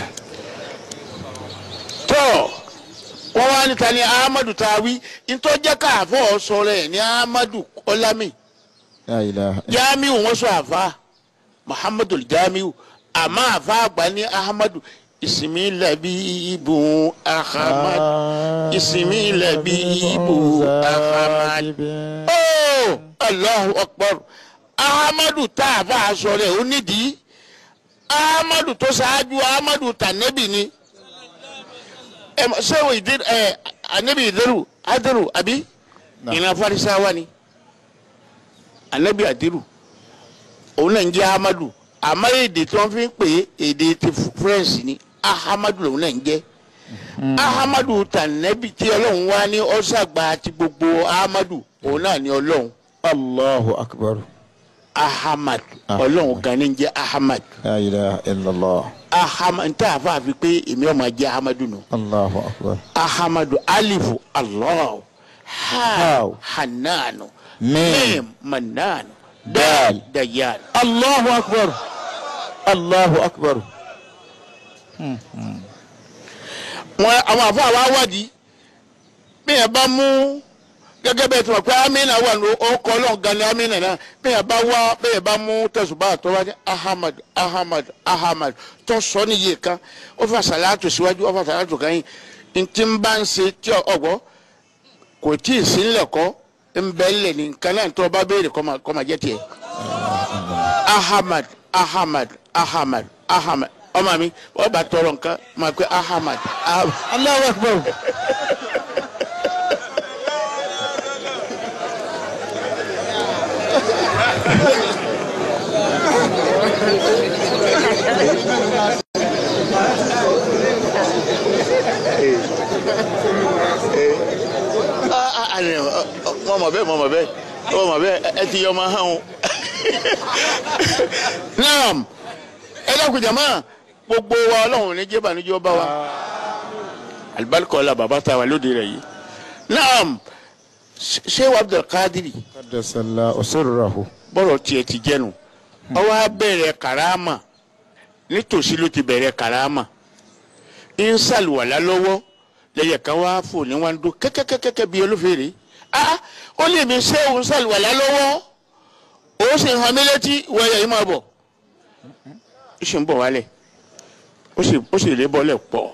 tọ́ wọ́n wá níta ní ahmadu tawi ntọ́jẹ́ káàfọ́ sọ̀rọ̀ ẹ̀ ní ahmadu ọlámi. la ilaha jamiu wọn sọ àfa muhammadu jamiu àmọ́ àfa àgbà ní ahmadu ìsinmi lẹbi ibu ahamad ìsinmi lẹbi ibu ahamad ooo allahu akbar ahamadu tá a fa aṣọ rẹ̀ ó nídìí ahamadu tó ṣáájú ahamadu tànẹ́bì ni ẹ mọ ṣé o ìdí ẹ anabi ìdẹrù adẹrù àbí ìran farisawa ni anabi adiru òun náà ń jẹ́ amadu àmọ́ èdè tí wọ́n fi ń pè é èdè ti french ni ahamadu lòun náà ń jẹ́ ahamadu tànẹ́bì tí ọlọ́run wá ní ọ́sàgbà àti gbogbo ahamadu òun náà ní ọlọ́run Allahu akbar. ahamad ọlọ́run gan ni ń jẹ́ ahamad La ilaha illallah. ahamad ntẹ́ àfa fi pé èmi ọmọ jẹ́ ahamadu nù Allahu akbar. ahamadu alifu allah ha Haw. hananu Mim. mim mananu dal dayan Allahu akbar. Allahu akbar. wọn àwọn àfa wa wádìí bẹ́ẹ̀ bá mú gẹ́gẹ́ bẹ́ẹ̀ tí wọ́n pé amina wà ní ọkọ̀ ọlọ́run gan ni amina náà bẹ́ẹ̀ bá wá bẹ́ẹ̀ bá mú tẹ̀sùbá tó wá ní ahamad ahamad ahamad tó sọ níye kan ó fà sàlátù síwájú ó fà sàlátù kan yìí ntí ń bá ń ṣe tí ọgbọ́ kò tí ì sí ńlẹ̀ kọ́ ń bẹ́ ńlẹ̀ ní nǹkan náà tó bá béèrè kọ́ máa- kọ́ máa jẹ́ tiẹ̀ ahamad ahamad ahamad ahamad ọmọ mi wọ́n bá tọrọ nǹkan máa pé ahamad ahamad. Allahu akbar. mọ mọ bẹ́ẹ̀ mọ mọ bẹ́ẹ̀ mọ mọ bẹ́ẹ̀ ẹ ti yọ ọmọ hàn o. naam ẹ dákun jama gbogbo wa ọlọ́run ní jẹ́ bànújẹ́ ọba wa alibarika ọlá bàbá tá a wà lóde rẹ̀ yìí naam ṣé abdulkadiri Qaddasallahu sirrahu. bọ́rọ̀ tiẹ̀ ti jẹ́nu ọwọ́ á bẹ̀rẹ̀ karama nítòsí ló ti bẹ̀rẹ̀ karama ń sàlùwàlá lọ́wọ́ lẹ́yìn kan wá fò ní wọn dún kẹ́kẹ́kẹ́kẹ́ bíi olófèrè ah ó lè mi ṣé òun sàlùwàlá lọ́wọ́ ó sì hàn mí létí wọ́ọ̀yà yìí máa bọ̀ ó sì ń bọ̀ wálẹ̀ ó sì ó sì lè bọ́lẹ̀ pọ̀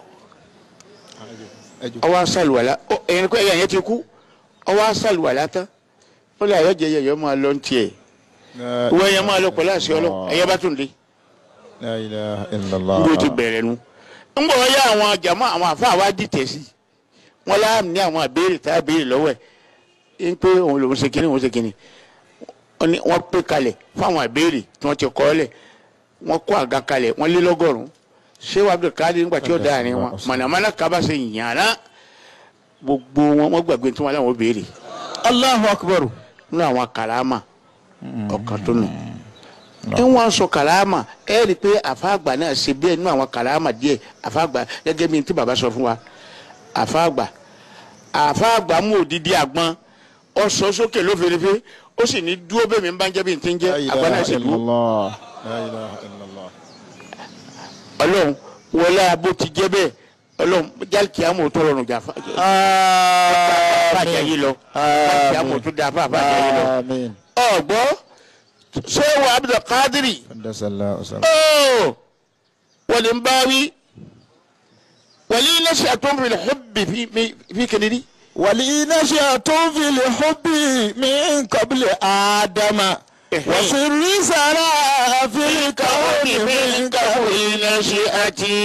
ọwọ́ á sàlùwàlá ó ẹ̀yìn kọ́ ẹ̀yà yẹn ti kú ọwọ́ á sàlùwàlá tán ó lè àyọ̀jẹ̀ yẹ̀yọ̀ máa lọ ní tiẹ̀ wọ́n yẹn máa lọ pẹ̀lú àṣẹ ọlọ́ ẹ̀yẹ bá tún dé La ilaha illallah. bí o ti bẹ̀rẹ̀ nu. ń bọ̀ yá àwọn jàmọ́ àwọn àfáà wá dìtẹ̀ sí wọn láàmì ní àwọn àbẹ̀rẹ̀ tá a béèrè lọ́wọ́ ẹ̀ ń pé òun lòún ṣe kínní òun ṣe kínní Wọ́n ní wọ́n pè kalẹ̀ fáwọn àbẹ̀rẹ̀ tí wọ́n ti kọ́ lẹ̀ wọ́n kó àga kalẹ̀ wọ́n lé lọ́gọ́rùn-ún ṣé wàá bẹ̀rẹ̀ káàdì nígbà tí ó da àárín wọn mọ̀nàmọ́ná kaba ṣe yàrá gbogbo wọn wọ́n gbàgbé tí wọ́n láwọn béèrè Allahu akbar. nínú àwọn kàlámà ọ̀kan tó nù ní wọn sọ kàlámà ẹ rí i pé àfáàgbà náà ṣe bẹ́ẹ̀ nínú àwọn kàlámà díẹ̀ àfáàgbà gẹ́gẹ́ bí tí bàbá sọ fún wa àfáàgbà àfáàgbà mú òdìdí àgbọn ọ sọ sókè lófèrèfé ó sì ní dúró bẹ́ẹ̀ mi ń bá ń jẹ́ bí n ti ń jẹ́ La àgbọn náà ilaha sì dúró illallah. La ilaha illallah. ọlọ́run wọlé abó ti jẹ́ bẹ́ẹ̀ ọlọ́run jálkì àmọ̀ tó rọrùn jà fà fàjà yìí lọ jálkì àmọ̀ tó da fà fàjà yìí lọ Amin. ọ̀gbọ́ ṣé wà Abdul Qadiri. Qaddasallahu sirrahu. أوه والإنباوي ولي نشأة في الحب في في, في كندي ولي نشأة في الحب من قبل آدم وسر سرى في الكون من قبل نشأتي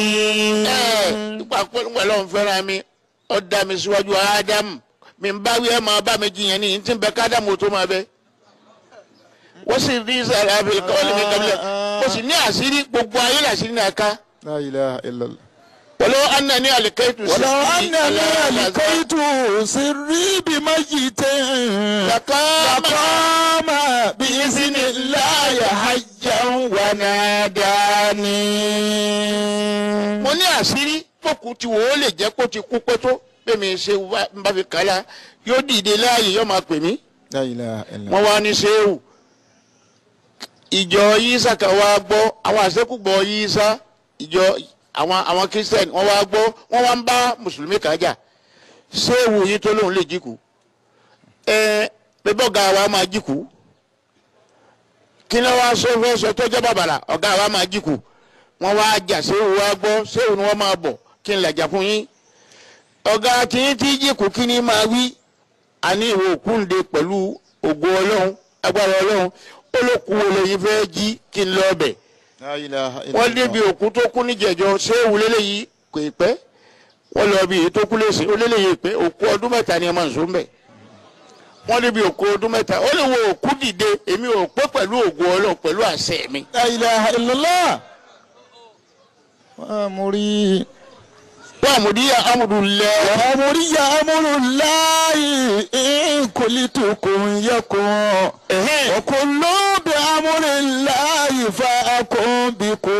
nípa pé nígbà lọ́n fẹ́ràn mi ó dá mi síwájú ádámù mi ń báwí ẹ̀ máa bá mi jiyàn ní tí ń bẹ kádámù tó máa bẹ. wọ́n sì rí sàrà àfẹ́lẹ́ kọ́lé mi kábílẹ̀ mo sì ní àṣírí gbogbo ayé làṣírí náà ká. لا إله إلا الله ولو أنني ألقيت ولو سري أنني على ألقيت سري بميت لقام لقام بإذن الله حجا وناداني mo ní àṣírí fòkù tí wò ó lè jẹ́ kó ti kú pé tó pé mi ṣe wá- ń bá fi kàlá yóò dìde láàyè yóò máa pè mí لا إله إلا wọ́n الله wá ní sẹ́wù ìjọ yísà kan wá gbọ́ àwọn àṣekúgbọ̀ yísà ìjọ àwọn àwọn christian wọ́n wá gbọ́ wọ́n wá ń bá mùsùlùmí kan jà sẹ́wù yìí tó lóun lè jíkù ẹ bẹ́ẹ̀ ọ̀gá wa máa jíkù kí ni wọ́n sọ fẹ́ sọ tó jẹ́ bàbàrà ọ̀gá wa máa jíkù wọ́n wá jà sẹ́wù wá gbọ́ sẹ́wù ni wọ́n máa bọ̀ kí n làjà fún yín ọ̀gá tìyín tí jíkù kí ni máa wí àní ìwé òkúńde pẹ̀lú ògo ọlọ́run agbára ọlọ́run ó ló kú olè yìí fẹ́ jí kí n lọ ọbẹ̀ لا إله إلا wọ́n débi الله òkú tó kú níjẹ̀jọ́ ṣé ìwúlélẹ̀ yìí kò ì pẹ́ wọ́n lọ bí èyí tó kú lè ṣe ó lélẹ̀ yìí pé òkú ọdún mẹ́ta ni ẹ máa ń so ń bẹ̀ wọ́n débi òkú ọdún mẹ́ta ó lè wo òkú dìde èmi ò pé pẹ̀lú ògo ọlọ́run pẹ̀lú àṣẹ mi لا إله إلا الله وأمري wàmúdí amúdùlẹ̀ وأمري أمر الله إن قلت كن يكن وكل بأمر الله فأكن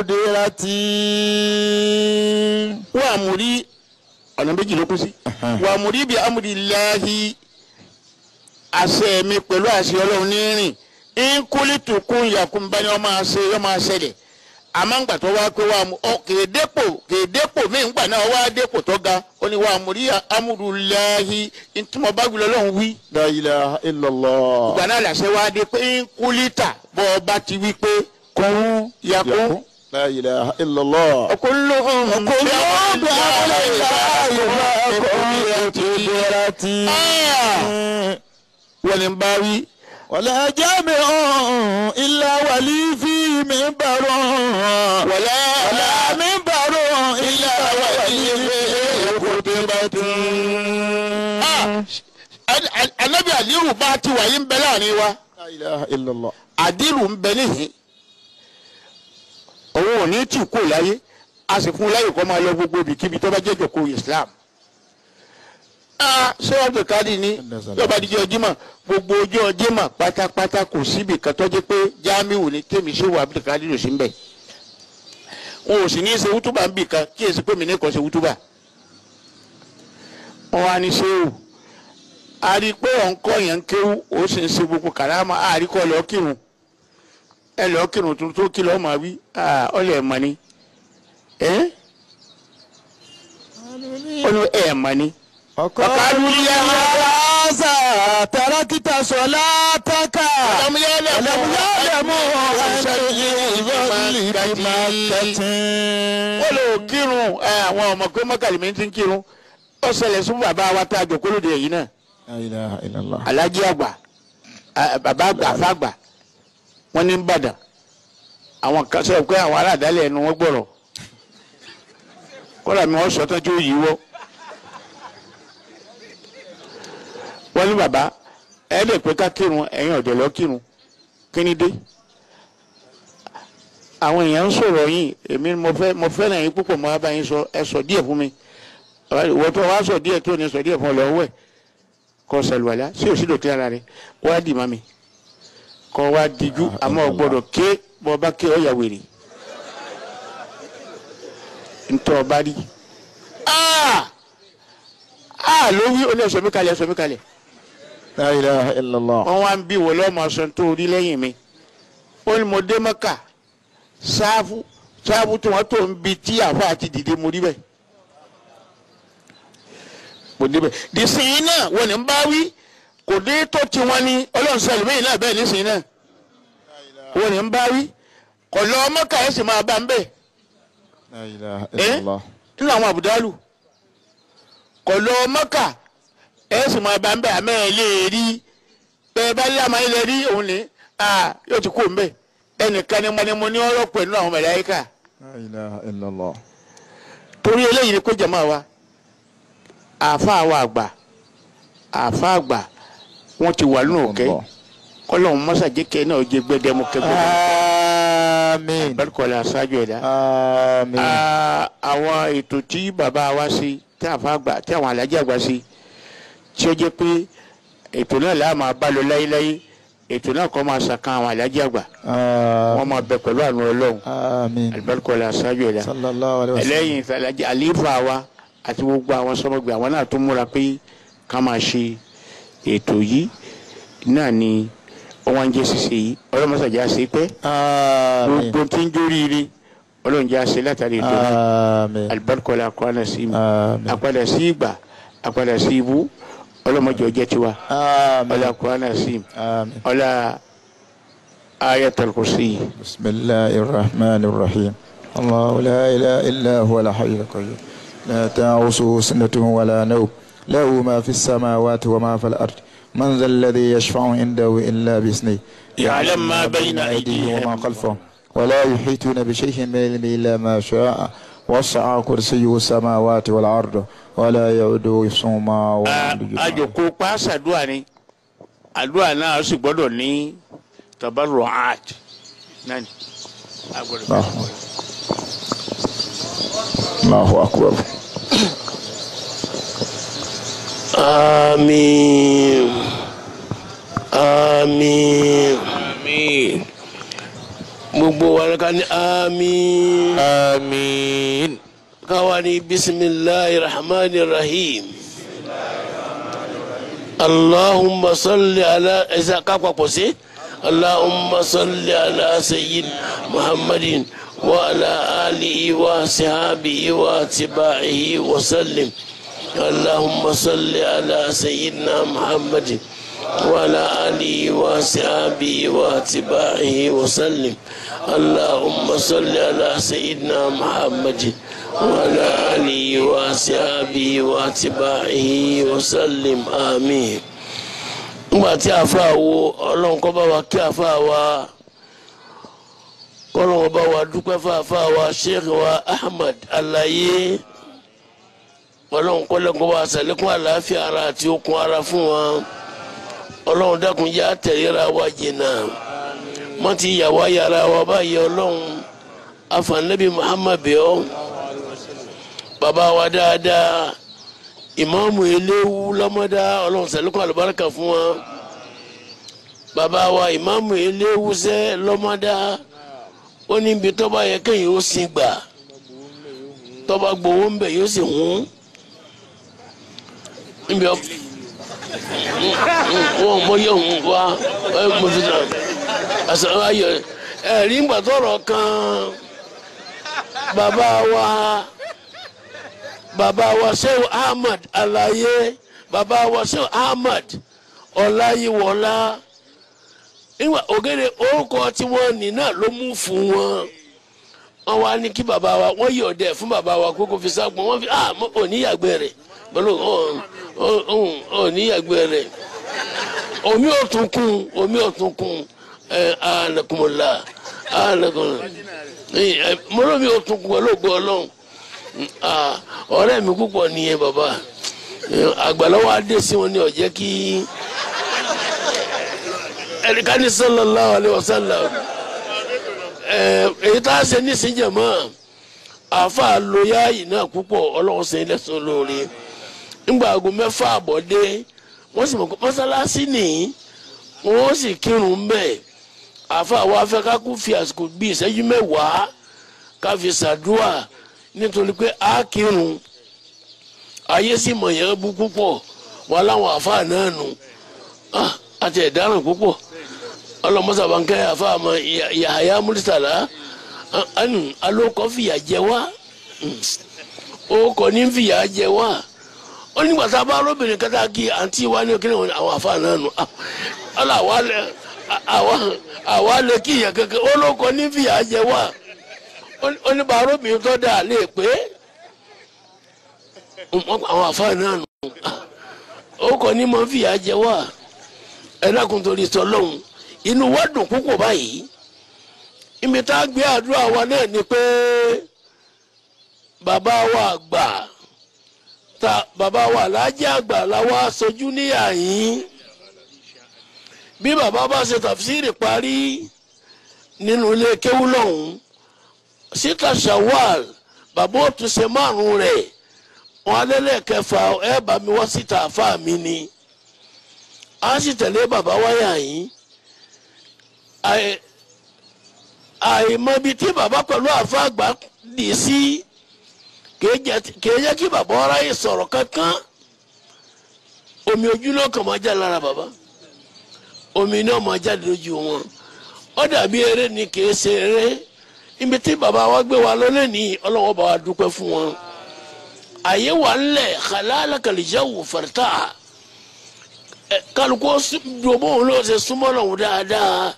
بقدرتي wàmúdí ọ̀nà méjì ló kú sí wàmúdí bí amúdìláhi àṣẹ mi pẹ̀lú àṣẹ ọlọ́run ní rìn nkúlítù kún yakun bá ní ọmọ àṣẹ ọmọ àṣẹlẹ̀ àmọ́ ńgbà tó wá pé wàá mú ọ kèé dépò kèé dépò mí ńgbà náà wá dépò tó ga ó ní wàmúdí amúdùláhi ntúmọ̀ bá gbìlọ́ lọ́hùn wí لا إله إلا الله ìgbà náà làṣẹ wá dé pé nkúlítà bọ́ ọ bá ti wí pé kún yakun. لا إله إلا الله كلهم كلهم بأمر الله فأكن بقدرتي wọ́n ní bá wí. ولا جامع إلا ولي في منبر wọ́lá ولا منبر إلا ولي في خطبة anabi aliru bá ti wà yín bẹ láàrin wa لا إله إلا الله adiru ń bẹ níhìn òun ò ní tì kú láyé a sì fún un láyè kó máa lọ gbogbo ibikíbi tó bá jẹ́ jòkó islam ṣé abdul kadi ní yọba díjọ jimá gbogbo ọjọ́ jimá pátápátá kò síbi kan tó jẹ́ pé jamiu ní tèmi ṣé wà abdul kadi ló sí ń bẹ̀ wọn ò sì ní í ṣe wútúbà ń bì kan kí èsì pé mi ní kò ṣe wútúbà wọn wá ní ṣéwù a rí i pé ọ̀nkọ́ yẹn ń kéwú ó sì ń ṣe gbogbo kàrámà a rí kọ́ lọ́ọ́ kírun ẹ lọ́ọ́ kírun tó tó kí lọ́ọ́ máa wí ọ̀lẹ́ ẹ̀ mọ̀ ni ẹ́ ó ní ẹ̀ mọ̀ ni. وقالوا يا هذا تركت صلاتك ọ̀làmú yẹn lẹ̀ ولم يعلموا أن الظل بمكة wọ́n lè kírun ẹ, àwọn ọmọ pé mọ́kàlì ti ń kírun ó ṣẹlẹ̀ sí bàbá wa tá a jọ kólóde yìí náà لا إله إلا الله alájí àgbà ẹ, bàbá àgbà àfàgbà wọ́n ní Ìbàdàn àwọn kan sọ pé àwọn aládàálẹ̀ ẹnu wọn gbọ́rọ̀ kọ́lá mi wọ́n sọ tán tí ó yí wọ́ wọ́n ní bàbá ẹ lè pé ká kírun ẹ̀yin ọ̀dọ́ lọ kírun kí ni dé àwọn èèyàn ń sọ̀rọ̀ yín èmi mo fẹ́ mo fẹ́ràn yín púpọ̀ mo wá bá yín sọ ẹ sọ díẹ̀ fún mi ìwọ tó wá sọ díẹ̀ tó ní sọ díẹ̀ fún ọ lọ́wọ́ ẹ̀ kọ́ sàlùwàlá sí òsì dòtí ara rẹ wá dì má mi kọ́ wá díjú àmọ́ ọ gbọ́dọ̀ ké bọ́ bá ké ọ yà wèrè ntọ́ ọba rí aa aa ló wí ó ní ẹ̀sọ́ mi kalẹ̀ ẹ̀sọ́ mi kalẹ̀ لا إله إلا الله wọ́n wá ń bí wọ́n lọ́mọ sọ tó rí lẹ́yìn mi ó ní mo dé mọ́kà sáfù sáfù tí wọ́n tó ń bi tí àfa àti dìde mo rí bẹ́ẹ̀ mo dé bẹ́ẹ̀ dìsìn náà wọ́n ní ń bá wí kò dé tó ti wọn ní ọlọ́run sọ ẹlòmíyìn náà bẹ́ẹ̀ nísìnyí náà wọ́n ní ń bá wí kò lọ mọ́kà ẹ̀ sì máa bá ń bẹ́ẹ̀ لا إله إلا الله nínú àwọn àbùdálù kò lọ mọ́kà ẹ̀ sì máa bá ń bẹ́ẹ̀ àmọ́ ẹ̀ lè rí bẹ́ẹ̀ bá lé àmọ́ ilẹ̀ rí òun ní yóò ti kú ń bẹ́ẹ̀ ẹnìkan ni mo ní mo ní ọ̀rọ̀ pẹ̀lú àwọn mẹ̀láyíkà لا إله إلا الله torí eléyìí ni kó jẹ̀mọ́ wa àáfàá wa àgbà àáfàá àgbà wọ́n ti wà nínú òkè kọ́lọ́hún mọ́sàjẹ́kẹ́ náà jẹ́ gbẹ́dẹ́mú kẹ́gbẹ́ آمين bẹ́ẹ̀kọ́lá aṣáájú ẹ̀dá. آمين Ah, àwọn ètò tí bàbá wa ṣe tí àfa àgbà tí àwọn alájà àgbà ṣe tí ó jẹ́ pé ètò náà láà máa bá lọ láyéláyé ètò náà kọ́ máa ṣàkan àwọn alájà àgbà wọ́n آمين máa bẹ pẹ̀lú àánú ọlọ́run آمين alibarikọ́lá aṣáájú ẹ̀dá. صلى الله عليه وسلم ẹlẹ́yìn ìfẹ́lájà àlífà wa àti gbogbo àwọn sọmọgbẹ àwọn náà tó múra pé ká máa ṣe ètò yìí náà ni wọ́n ń jẹ́ ṣíṣe yìí ọlọ́mọṣàjà ṣe pẹ́ آمين gbogbo tí ń jóríire ọlọ́run jẹ́ àṣẹ látàrí ètò náà آمين alibarikọ́lá akọ́nà sí mi آمين àpadà sí ìgbà àpadà sí ibú ọlọ́mọdé ọjọ́ tiwa آمين ọlá akọ́nà sí mi آمين ọlá ayatul kursi بسم الله الرحمن الرحيم الله لا إله إلا هو الحي القيوم لا تنعسه سنة ولا نوم له ما في السماوات وما في الأرض من ذا الذي يشفع عنده إلا بإذنه يعلم ما بين أيديهم وما خلفهم ولا يحيطون بشيء من علمه إلا ما شاء وسع كرسيه السماوات والأرض ولا يؤوده حفظهما وهو العلي العظيم. àjòkó pàṣàdúrà ni àdúrà náà sì gbọ́dọ̀ ní tabarru'at náà ni. a gbọ́dọ̀- الله Allahu akbar. àmín àmín àmín gbogbo wa ká ní àmín àmín káwa ní bisimilahi rahmani rahim allahumma salli ala ẹsẹ kápapọ̀ sí allahumma salli ala sayyid muhammadin wa ala alihi wa sahabihi wa tibaihi wa sallim اللهم صل على سيدنا محمد وعلى آله وصحبه واتباعه وسلم اللهم صل على سيدنا محمد وعلى آله وصحبه واتباعه وسلم آمين nígbà tí a fa wo ọlọ́run kọ́ bá wa kí a fa wa kọ́lọ́run bá wa dúpẹ́ fún àfa wa sheikh wa ahmed alaye ọlọ́run kọ́lẹ́kọ́ wa sàlékún àlàáfíà ara àti okun ara fún wa ọlọ́run dákun yá tẹ̀léra wa jìnnà mọ́ ti yàwá yàrá wa báyìí ọlọ́run afanabi muhammad bẹ́ọ́ bàbá wa dáadáa ìmáàmù eléwu lọ́mọdá ọlọ́run sàlékún àlùbáríkà fún wa bàbá wa ìmáàmù eléwu sẹ́ lọ́mọdá ó ní ibi tọ́ba yẹ kéèyàn ó sin gbà tọ́ba gbowó ń bẹ̀ yóò sì hún níbi ọ wọn mọ yẹ òun wá ẹ mọ fi sàn àṣà ayọ ẹ rí gbàtọrọ kan bàbá wa bàbá wa Shehu Ahmad Alaye bàbá wa Shehu Ahmad Ọláyíwọlá nígbà ògèdè orúkọ tí wọ́n ní náà ló mú fún wọn wọ́n wá ní kí bàbá wa wọ́n yọ̀ dẹ̀ fún bàbá wa kókó fi ságbọn wọ́n fi ah oníyàgbẹ́ rẹ̀ pẹ̀lú oníyàgbẹ́ rẹ̀ omi ò tún kún omi ò tún kún ẹ anakunmọ̀lá anakunmọ̀lá mọ́lọ́mi ò tún kún pẹ̀lú ògbó ọlọ́run ọ̀rẹ́ mi púpọ̀ nìyẹn bàbá àgbàlọ́wọ́ adé sí wọn ni ó jẹ́ kí ẹ̀ríkà ní sallallahu alaihi wasallam èyí tá a ṣe nísìnyẹ mọ́ àáfàá lóyá yìí náà púpọ̀ ọlọ́run ṣe lẹ́sùn lóore ńgbà aago mẹ́fà àbọ̀dé wọ́n sì mọ̀ pé mọ́sálásí nìyí wọ́n sì kírun mbẹ́ àáfàá wa fẹ́ ká kú fi àsìkò bíi ìṣẹ́jú mẹ́wàá ká fi ṣàdúrà nítorí pé a kírun ayé sì mọ̀ yẹn bú púpọ̀ wọn láwọn àáfàá náà nù àti ẹ̀dáràn púpọ̀ ọlọmọsàbànkẹ́ àfàmà yàhàyà múlítàlá ẹnu alókọ fìyà jẹ wá òkò ní fìyà jẹ wá ó nígbà tá a bá lóbìnrin kẹta kí àǹtí wa ní kíni àwọn àfa náà nù ọlọ àwa lè kí ìyẹn kankan olókọ ní fìyà jẹ wá ó ní bàá lóbìnrin tó dà lè pé àwọn àfa náà nù òkò ní mọ fìyà jẹ wá ẹ dákun torí sọ lọ́hùn inú wa dùn púpọ̀ báyìí ibi tá a gbé àdúrà wa náà ni pé bàbá wa àgbà ta bàbá wa aláàjì àgbà làwa aṣojú níyà yín bí bàbá bá ṣe tàfsírì parí nínú ilé kéwú lọ́hùn síta shawal bàbá ó tún ṣe márùn rẹ̀ wọn alẹ́lẹ̀ kẹfà ẹ bá mi wá síta àfa mi ni a sì tẹ̀lé bàbá wáyà yín àìmọbi tí bàbá pẹ̀lú àfa àgbà dì sí kìí jẹ́ kí bàbá ọ̀rá yìí sọ̀rọ̀ kankan omi ojú náà kàn máa já lára bàbá omi náà máa jáde lójú wọn ó dàbí eré ni kìí ṣe eré ibi tí bàbá wa gbé wa lọ́lẹ́ ní ọlọ́wọ́ bá wa dúpẹ́ fún wọn àyè wà ńlẹ̀ kàlálà kàlìjáwò fàrítà kálukú dòbó òun ló ṣe súnmọ́ lọ́hùn dáadáa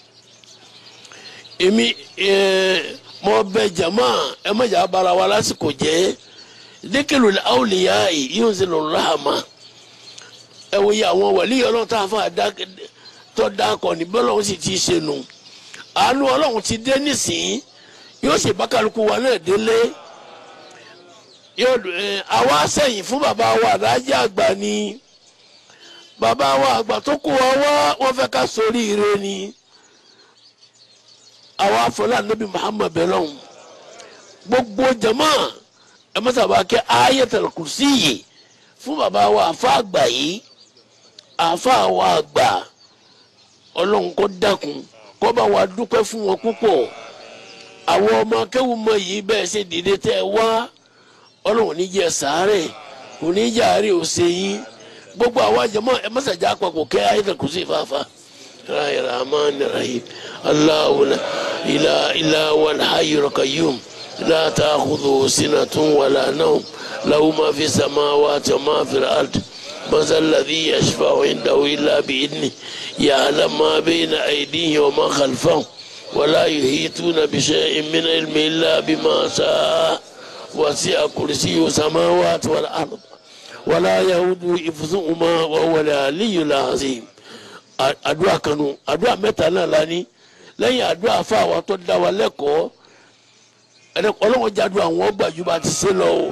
èmi mo bẹ jama ẹ má jà bara wa lásìkò jẹ dékèlú àwòlíyá yìí yóò ṣe lọ́rọ̀ rahama ẹ wo yẹ àwọn wàlíyà ọlọ́run tá a fà tó dákọ̀ ní bọ́lá òun sì ti ṣe nù àánú ọlọ́run ti dé nísìnyí yóò ṣe bá kálukú wa náà délé yóò àwa sẹ́yìn fún bàbá wa adájọ́ àgbà ni bàbá wa àgbà tó kó wa wá wọ́n fẹ́ ká sórí ire ni àwa afọlá nabi muhammad bẹlẹn gbogbo jama ẹ má sábà kẹ ayatul kursi yìí fún bàbá wa àfa àgbà yìí àfa wa àgbà ọlọ́run kó dákun kó bá wa dúpẹ́ fún wọn púpọ̀ àwọn ọmọ akẹ́wù mọ yìí bẹ́ẹ̀ ṣe dìde tẹ́ ẹ wá ọlọ́run ní jẹ́ sàárẹ̀ kò ní jẹ́ àárẹ̀ òsè yín gbogbo àwọn jama ẹ má sàjà àpapọ̀ kẹ́ ayatul kursi fàáfàá. الرحمن الرحيم الله لا إله إلا هو الحي القيوم لا تأخذه سنة ولا نوم له ما في السماوات وما في الأرض مثل الذي يشفع عنده إلا بإذنه يعلم ما بين أيديه وما خلفهم ولا يحيطون بشيء من علم إلا بما شاء وسع كرسيه السماوات والأرض ولا يهود حفظهما وهو العلي العظيم àdúrà kanu àdúrà mẹ́ta náà la ní lẹ́yìn àdúrà fáwọn tó dá wa lẹ́kọ̀ọ́ ọlọ́wọ́n jáde àwọn gbàjú bá ti ṣe lọ o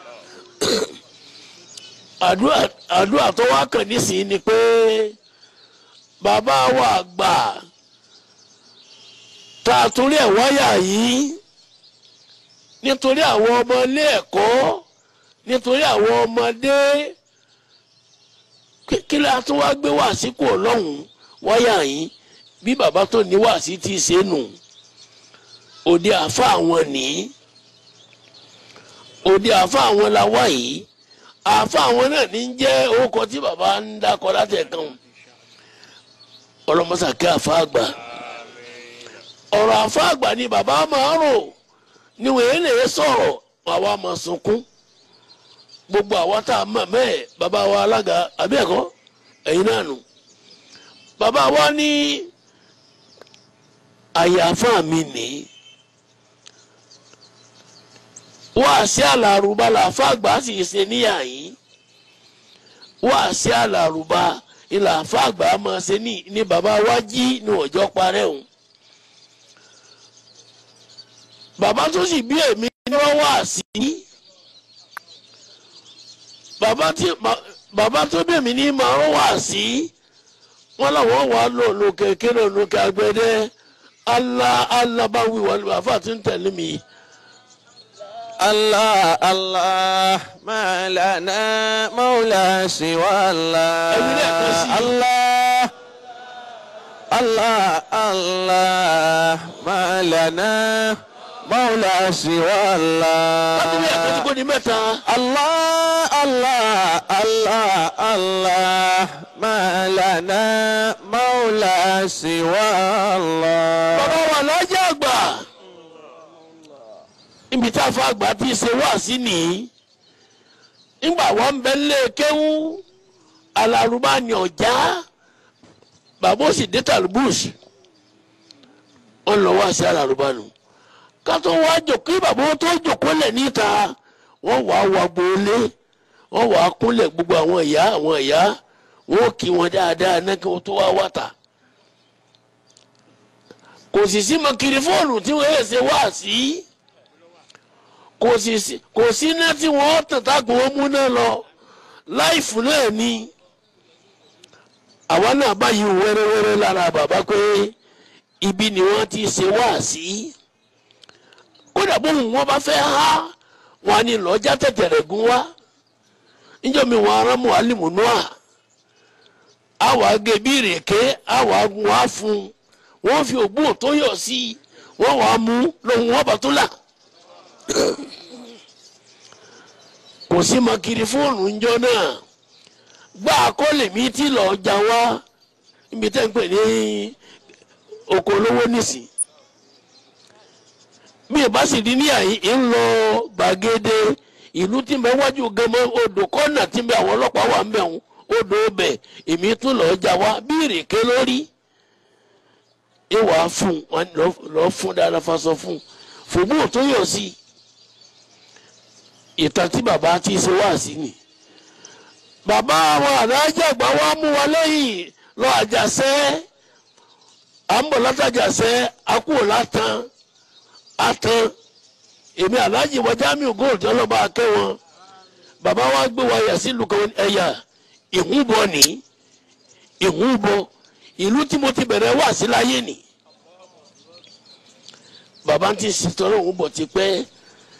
àdúrà àdúrà tó wá kàn nísìnyí ni pé bàbá wa gbà tá a torí ẹ̀ wáyà yìí nítorí àwọn ọmọ ilé ẹ̀kọ́ nítorí àwọn ọmọdé kí la tún wá gbé wàásí kò lọ́hùn wáyà yín bí bàbá tó ní wàásí ti ṣe nù òde àfa àwọn ní òde àfa àwọn la wá yìí àfa àwọn náà ní jẹ́ orúkọ tí bàbá ń dákọ látẹ̀kan ọlọmọsàkẹ́ àfa àgbà ọ̀rọ̀ àfa àgbà ni bàbá máa rò níwèé lè sọ̀rọ̀ àwa máa sunkún gbogbo àwa tá a mọ̀ mẹ́ẹ̀ bàbá wa alága àbí ẹ̀kọ́ ẹ̀yin náà nù bàbá wa ní àyàfà mi ní wá sí àlàrúbá làáfà àgbà sì ṣe níyà yìí wá sí àlàrúbá ìlàáfà àgbà máa ṣe ní ní bàbá wa jí ní ọjọ́ parẹ́ òun bàbá tó sì bí èmi ni wọ́n wá sí. Si bàbá tí bàbá tó bẹ̀ mí ní máa ń wà sí wọn làwọn wà lò lókè kéré lókè agbẹdẹ Allah Allah bá wí wọlé bàbá tí ń tẹ̀lé mi. الله الله ما لنا مولى سوى الله الله الله الله ما لنا مولى سوى الله الله الله الله الله ما لنا مولى سوى الله bàbá wa lọ́jà àgbà ibi tá a fa àgbà ti ṣe wá sí nìyí nígbà wọn ń bẹ lé kéwú alárùbá ni ọjà bàbá òsì dé tàlùbùsì wọn lọ wá sí alárùbá nù kátó wá jòkó bàbá tó jòkó lẹ̀ níta wọ́n wà á wà gbólé wọ́n wà á kúnlẹ̀ gbogbo àwọn ìyá àwọn ìyá wọ́n kí wọn dáadáa náà kí wọ́n tó wá wàtà kò sì sí mọ̀kìrì fóònù tí wọ́n yẹ ṣe wá sí kò sì sí kò sí iná tí wọ́n tàn tágùn wọn mú náà lọ láìfù náà ni àwa náà báyìí wẹ́rẹ́wẹ́rẹ́ lára bàbá pé ibi ni wọ́n ti ṣe wá sí kódà bóun wọn bá fẹ́ há wọn ni lọ́jà tẹ̀tẹ̀rẹ̀ gún wá níjọ́ mi wọn ará muhalimu noa àwọn agé bí ìrèké àwọn agun wá fún wọn fi ògbó tó yọ sí wọn wàá mú lóhun wọn bá tó là kò sí makiri fóònù ńjọ́ náà gbá àkọlé mi tí lọ́ọ́ jà wá níbi tẹ́ ń pè ní oko olówó nísìn bí ìbá sì di ní àyín ń lọ gbàgede ìlú tí ń bẹ wájú gẹmọ odò kọ́nà tí ń bẹ àwọn ọlọ́pàá wà ń bẹ̀ ń odò ọbẹ̀ èmi tún lọ́ọ́ jà wá bí ìrèké lórí ìwà fún wọn lọ́ọ́ fún dáadáa fasọ fún fòmù tó yọ sí ìtàn tí bàbá ti ṣe wá sí ni bàbá àwọn àdájọ́ àgbà wa mú wa lẹ́yìn lọ àjàṣẹ́ à ń bọ̀ látàjàṣẹ́ akúrò látàn atan èmi alhaji wa jamiu gold ọlọ́ba akẹ́wọ̀n bàbá wa gbé wa yà sílùú kan ẹ̀yà ìhúbọ ní ìhúbọ ìlú tí mo ti bẹ̀rẹ̀ wá sí láyé nì bàbá ti ṣètò ọlọ́run bọ̀ ti pẹ́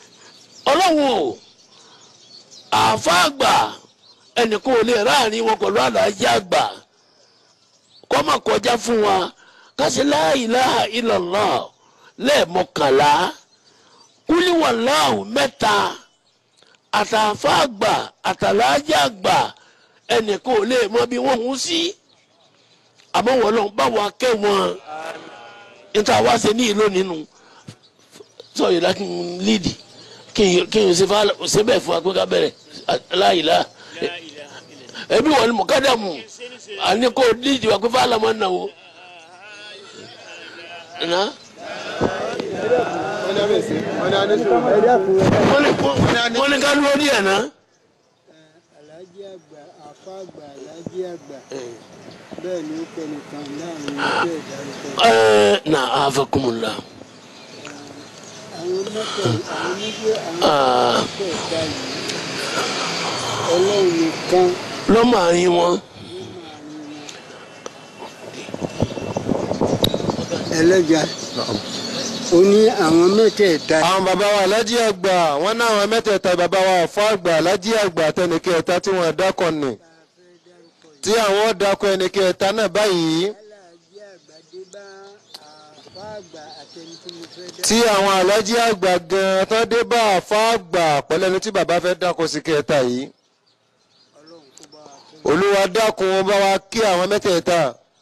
ọlọ́run o àáfà àgbà ẹnìkan ò lè ráàrin wọn pẹ̀lú àlàájá àgbà kọ́ máa kọjá fún wa kásì la ilaha illallah lẹ́ẹ̀mọkànlá kúlíwàláhù mẹ́ta àtàáfà àgbà àtàlàájá àgbà ẹnìkan ò lè mọ bí wọ́n hùn sí àmọ́ wọn lọ́n bá wa kẹ́ wọn níta wá ṣe ní ìlú nínú sọ yìí láti lídì kí n ṣe fà ṣe bẹ́ẹ̀ fún akpẹ́ká bẹ̀rẹ̀ láyìlá ẹbí wọn ni mọ̀kádàmù àní kò lídì wà pé fàlà máa ń nà wò. wọ́n ní ká ló ní ẹ̀ náà. alájí àgbà àfa àgbà alájí àgbà bẹ́ẹ̀ ni ó pẹ́ nìkan láàrin ẹgbẹ́ ìdárúkọ. Ẹ na afakumula. àwọn mẹ́tẹ̀ àwọn méjì àwọn mẹ́tẹ̀ẹ̀ta yìí ọlọ́run nìkan lọ́mọ àárín wọn. ẹlẹ́jà ó ní àwọn mẹ́tẹ̀ẹ̀ta àwọn bàbá wa alájí àgbà wọn náà àwọn mẹ́tẹ̀ẹ̀ta bàbá wa ọ̀fọ́ àgbà alájí àgbà àtẹnìkẹta tí wọ́n dákọ̀ nì tí àwọn dákọ̀ ẹnìkẹta náà báyìí alájí àgbà dé bá àfa àgbà àtẹni tí mo fẹ́ dá tí àwọn alájí àgbà gan tán dé bá àfọ́ àgbà pẹ̀lú ẹni tí bàbá fẹ́ dákọ̀ sí kẹta yìí ọlọ́run kó bá wa fẹ́. olúwa dákun wọn bá wa kí àwọn mẹ́tẹ̀ẹ̀ta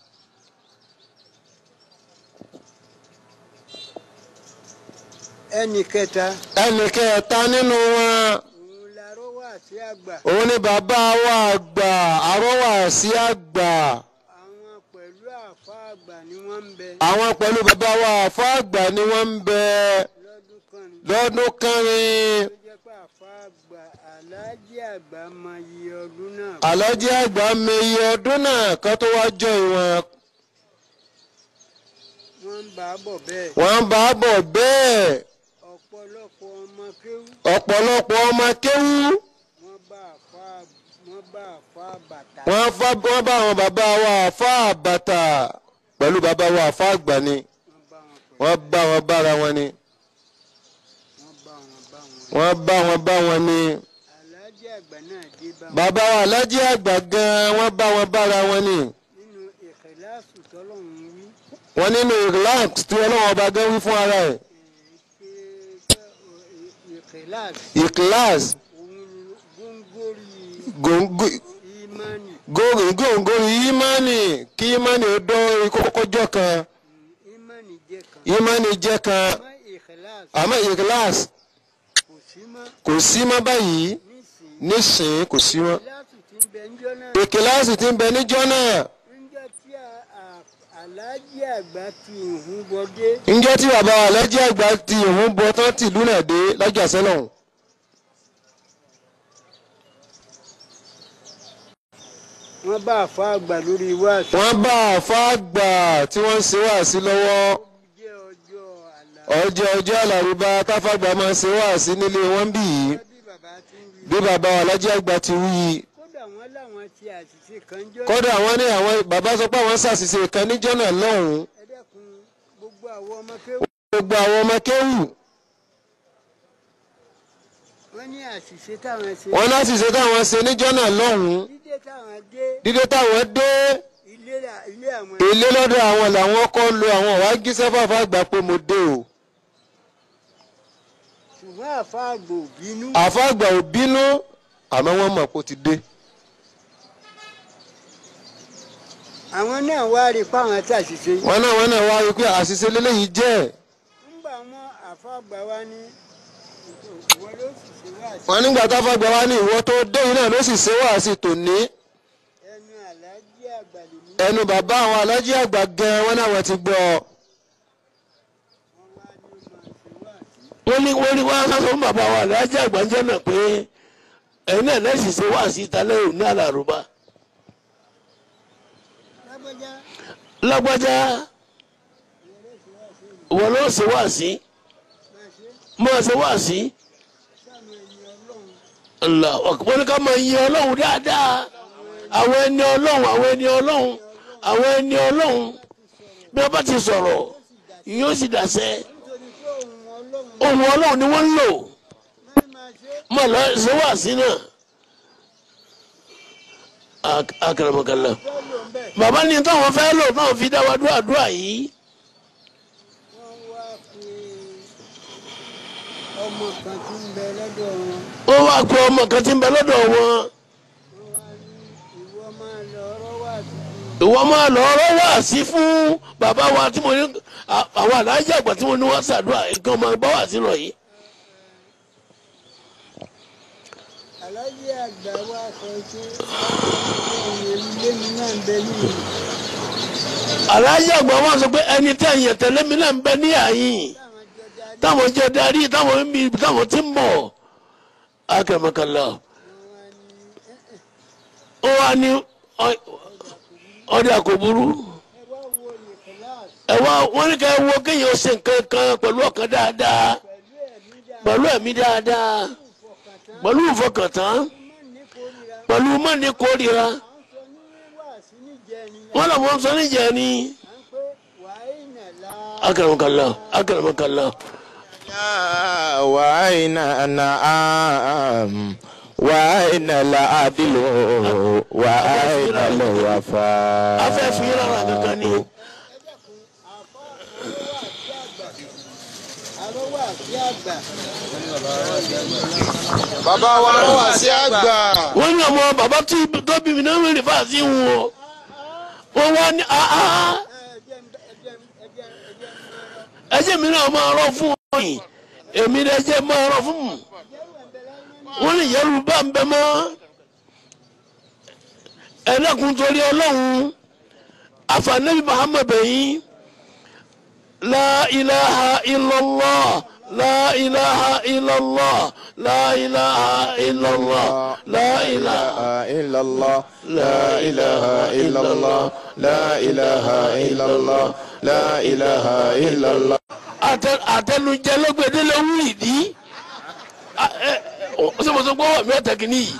ẹnì kẹta ẹnìkẹta nínú wọn òun larọ́ wà sí àgbà òun ni bàbá wa àgbà àrọ́wà sí àgbà àwọn pẹ̀lú àfa àgbà ni wọ́n ń bẹ àwọn pẹ̀lú bàbá wa àfọ́ àgbà ni wọ́n ń bẹ lọ́dún kan ní. lọ́dún kẹrin tó jẹ́ pé àfa àgbà aláàjì àgbà mọ iye ọdún náà. àlọ́jí àgbà mi iye ọdún náà kan tó wá jọ ìwọ̀n wọ́n ń bá a bọ̀ bẹ́ẹ̀. wọ́n ń bá a bọ̀ bẹ́ẹ̀ ọ̀pọ̀lọpọ̀ ọmọ kéwú ọ̀pọ̀lọpọ̀ ọmọ kéwú wọ́n bá àfa wọ́n bá àfa bàtà. wọ́n fá- wọ́n bá àwọn bàbá wa àfá àbàtà pẹ̀lú bàbá wa àfá àgbà ni wọ́n bá wọn pẹ̀lú wọ́n bá wọn bára wọn ni wọ́n bá wọn bá wọn. wọ́n bá wọn bá wọn ni aláàjì àgbà náà dé bá wọn. bàbá wa alájí àgbà gan wọ́n bá wọn bára wọn ni nínú ìkìláàsù tọ́lọ́run wí wọ́n nínú relax tí ọlọ́wọ́n ọba gan wí fún ara ẹ̀ pé ìkìláàsù ìkíláàs òun ni góńgóri gòǹgò ìmánì góńgóri ìmánì kí ìmánì ó dán kókójọ́ kan ìmánì jẹ́ kan. ìmánì jẹ́ kan àmọ́ ìkìláàsù àmọ́ ìkíláàs kò sí mọ́ kò sí mọ́ báyìí nísìnyí. nísìnyí kò sí mọ́ ìkìláàsù ti ń bẹ ńjọ́ náà. ìkíláàsì tí ń bẹ níjọ́ náà níjọ́ tí a- a- aláàjì àgbà ti ìhun bọdé ǹjẹ́ tí bàbá wa alájí àgbà ti òun bọ tán tìlú náà dé lájà sẹ́lọ̀hún wọ́n bá àfa àgbà lórí wáàsí. wọ́n bá àfa àgbà tí wọ́n ń ṣe wáàsí lọ́wọ́ jẹ́ ọjọ́ àlà. ọjọ́ ọjọ́ àlàrúbá táfàgbà máa ń ṣe wáàsí nílé wọn bí yìí bí bàbá ti ń wí. bí bàbá wa alájí àgbà ti wí yìí kódà wọ́n láwọn ti àṣìṣe kan jọ́. kódà wọ́n ní àwọn bàbá sọ pé àwọn ṣàṣìṣe kan níjọ́ náà lọ́hùn-ún ẹ dẹ́kun gbogbo àwọn ọmọ kéwù. gbogbo àwọn ọmọ kéwù wọ́n ní àṣìṣe táwọn ṣe. wọn láṣìṣe táwọn ṣe níjọ́ náà lọ́hùn-ún dídé táwọn dé dídé táwọn dé ilé là- ilé àwọn. ilé lọ́dọ̀ àwọn làwọn kọ́ lo àwọn wàá gíṣẹ́ fàfà àgbà pé mo dé o ṣùgbọ́n àfa àgbò bínú. àfa àgbà ò bínú àmọ́ wọ́n mọ̀ pé ó ti dé àwọn náà wá rí i pé àwọn tí àṣìṣe. wọn náà wọn náà wá rí i pé àṣìṣe lélẹ́yìí jẹ́ ńgbà wọn àfa àgbà wa ní ìwọ ló sì ṣe wá sí. wọn nígbà táfà àgbà wá ní ìwọ tó dé yìí náà ló sì ṣe wáàsí tòní ẹnu àlájì àgbà lèmi. ẹnu bàbá àwọn alájí àgbà gan wọn náà wọ́n ti gbọ́ wọ́n wá ní ó máa ṣe wá sí. wọ́n ní wọ́n ní wọ́n á sọ fún bàbá wa aláàjì àgbàjẹ́ náà pé ẹ̀yin náà lẹ́sìn ṣe wá sí ìtàlẹ́ òní àlàrúbá lágbájá lágbájá wọ́n ló ṣe wá sí máa ṣe máa ṣe wá sí sáàmù ẹni ọlọ́run. ńlá wọ́n ní ká máa yin ọlọ́run dáadáa àwọn ẹni ọlọ́run àwọn ẹni ọlọ́run àwọn ẹni ọlọ́run bí wọ́n bá ti sọ̀rọ̀ yóò sì dàṣẹ nítorí pé òun ọlọ́run ohun ọlọ́run ni wọ́n ń lò máa mọ̀ lọ ṣe wà sí náà Ak- akramakallah bàbá ní táwọn fẹ́ lò náà fi dá wa dúró àdúrà yìí wọ́n wá pé ọmọ kan tí ń bẹ lọ́dọ̀ wọn ó wá pé ọmọ kan tí ń bẹ lọ́dọ̀ wọn wọ́n wá ní ìwọ máa lọ ọ̀rọ̀ wà tuntun ìwọ máa lọ ọ̀rọ̀ wá sí fún bàbá wa tí mo ní à- àwọn alájà àgbà tí mo ní wọ́n ṣàdúrà nǹkan máa bá wà sí lọ yìí. aláàjì àgbà wa sọ pé ọ̀rọ̀ ilé mi náà ń bẹ nílùú alájà àgbà wa sọ pé ẹni tí ẹ̀yìn tẹ̀lé mi náà ń bẹ ní àyìn táwọn jẹ darí táwọn ń bí táwọn ti ń bọ̀ akramakallah ó wá ní ọ- ọdẹ kò burú ẹ wá wo nìkọ́láàsì ẹ wá wọn ní ká ẹ wo kéèyàn ó ṣe nǹkan kan pẹ̀lú ọkàn dáadáa pẹ̀lú ẹ̀mí dáa pẹ̀lú ẹ̀mí dáadáa ìfọkàntán pẹ̀lú ìfọkàntán má ní kórìíra pẹ̀lú mọ́ni kórìíra à ń sọ ní wàásù níjẹrin wọn làwọn sọ níjẹ ni à ń pé wàá ìnà la akramakallah akramakallah وأين النعام وأين العدل وأين الوفاء afẹ́ fi yín lára kankan ni àrọ́wà àti àgbà bàbá wa ló wà sí àgbà. wọ́n ní ọmọ bàbá tí tó bí mi náà ń rìn fáàsì ń wọ wọ́n wá ní àá ẹ̀jẹ̀ ẹ̀jẹ̀ ẹ̀jẹ̀ ẹ̀jẹ̀ ẹjẹ́ mi náà máa rọ fún wọn yìí èmi náà ẹjẹ́ máa rọ fún wọn wọ́n ní yẹ́rù bá ń bẹ mọ́ ẹlẹ́kùn torí ọlọ́run àfànẹ́bí muhammed bẹ̀yìn la ilaha illallah la ilaha illallah la ilaha illallah la ilaha. إلا الله لا إله إلا الله لا إله إلا الله لا إله إلا الله Àtẹ- àtẹnujẹ lọgbẹdẹ lọ wú ìdí sọmọsọ gbọwọ mi ọtẹ kìíní yìí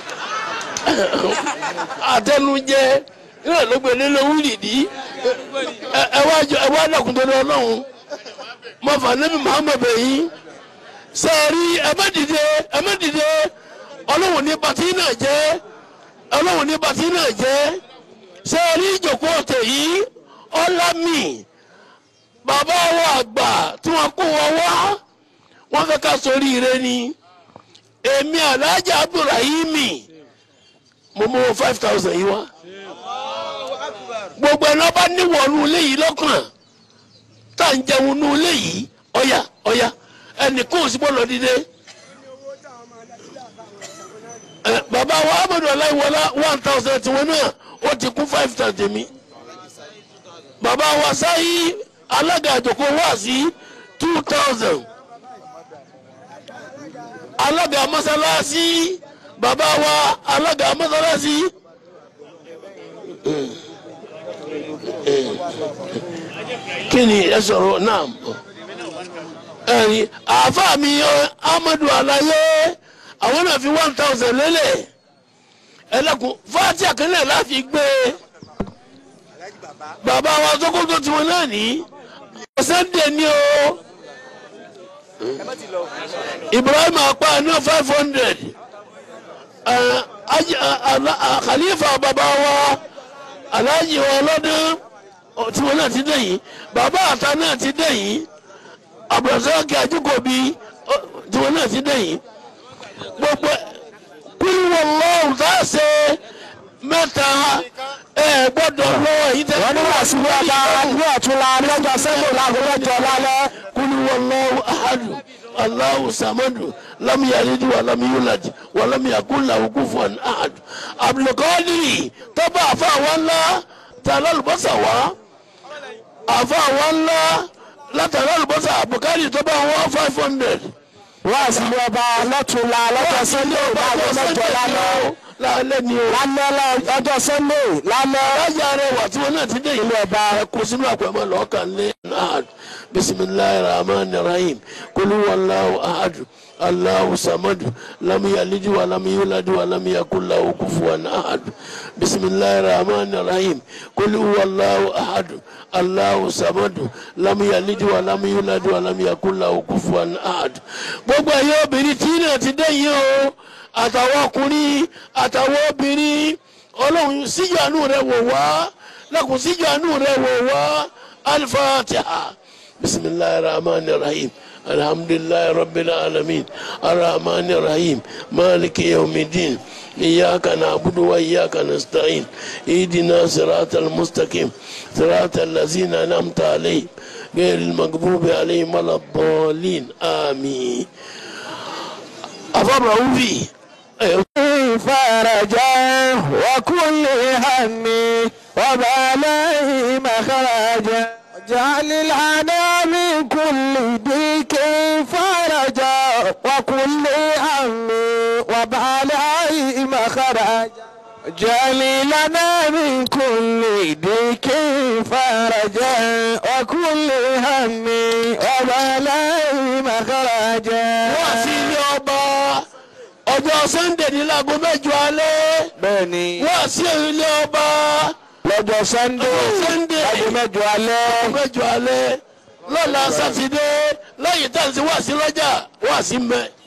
àtẹnujẹ náà lọgbẹdẹ lọ wú ìdí ẹ ẹ wá jọ ẹ wá dàkún tó lọ lọhùn mọfà níbi Muhammad bẹyìn sẹẹri ẹ má dìde ẹ má dìde Ọlọ́run ní bàtí náà jẹ Ọlọ́run ní bàtí náà jẹ sẹẹri ìjòkó ọtẹ yìí ọlámì bàbá wa àgbà tí wọ́n kó wọn wá wọ́n fẹ́ ká sórí ire ni èmi alhaji abdulrahimi mo mú five thousand yìí wá gbogbo ẹni ọba níwọ̀nù ilé yìí lọ́kàn tá à ń jẹun nù ilé yìí ọ̀yà ọ̀yà ẹnì kó o sì bọ́ lọ dídé ẹ bàbá wa amadu aláìwọlá one thousand tiwọn náà ó ti kún five thousand mi bàbá wa sáyé alága àjòkó wá sí two thousand alága mọ́sálásí bàbá wa alága mọ́sálásí. kí ni ẹ sọ̀rọ̀ náà ẹ̀rí àáfàá mi amadu alaye àwọn náà fi one thousand lélẹ̀ ẹlẹ́kùn fáàtì àkànlẹ̀ láti gbé bàbá wa sókótó tiwọn náà ní sunday ni o ibrahim apá ní five hundred khalifa bàbá wa alhaji wa ọlọ́dún tiwọn náà ti dé yìí bàbá àta náà ti dé yìí abdulrasaq ajukobi tiwọn náà ti dé yìí gbogbo kúlù wọn lọ́wọ́ tá a ṣe mẹ́ta ẹ gbọ́dọ̀ lọ èyí tẹ́ wọ́n ní wàásù ní ọba ní ọ̀túnla lọ́jọ́ sẹ́lẹ̀ láago mẹ́jọ lálẹ́. kúlù wọn lọ́wọ́ ahadu alahu samadu lam yalid wa lam yulad wa lam yakun lahu kufuwan ahad abdulkadiri tọ́ba àfa àwọn ńlá ta lálùbọ́sà wá àfa àwọn ńlá látàrí àlùbọ́sà abdulkadiri tọ́ba àwọn five hundred wàásù ní ọba lọ́túnla lọ́jọ́ sẹ́lẹ̀ láago mẹ́jọ lálẹ́. lálẹ́ ni o. lálẹ́ lọ́jọ́ sẹ́lẹ̀ lálẹ́. alájà rẹ̀ wà tí wọn náà ti dé ìlú ọba ẹ̀kọ́ sínú àpẹ̀mọ́ lọ́ọ̀kan lé ahad bisimilahi rahman rahim kulu wallahu ahad الله صمد لم يلد ولم يولد ولم يكن له كفوا احد بسم الله الرحمن الرحيم قل هو الله احد الله صمد لم يلد ولم يولد ولم يكن له كفوا احد gbogbo ẹ̀yin obìnrin tí náà ti dẹ́yìn o àtàwọn ọkùnrin àtàwọn obìnrin ọlọ́run síjú àánú rẹ̀ wò wá lẹ́kùn síjú àánú rẹ̀ wò wá alifatiha bisimilahi rahman rahim alhamdulilayi rabbil alamin arahman rahim maliki yawmidin iyaka na'budu wa iyaka nasta'in idina siratal mustaqim siratal lazina an'amta alayhim غير المغضوب عليهم ولا الضالين آمين أفرحوا فيه فرجا وكل هم وبلاء مخرجا جعل لنا من كل ضيق فرجا وكل هم وبلاء مخرجا جعل لنا من كل ضيق فرجا وكل هم وبلاء مخرجا wọ́n sí ilé ọba ọjọ́ sunday ní láago mẹ́jọ alẹ́ bẹ́ẹ̀ni wọ́n sí ilé ọba lọ́jọ́ sunday ọjọ́ sunday aago mẹ́jọ alẹ́ láago mẹ́jọ alẹ́ lọ́la sátidé lẹ́yìn tá à ń sí wá sí lọ́jà wá sí mẹ́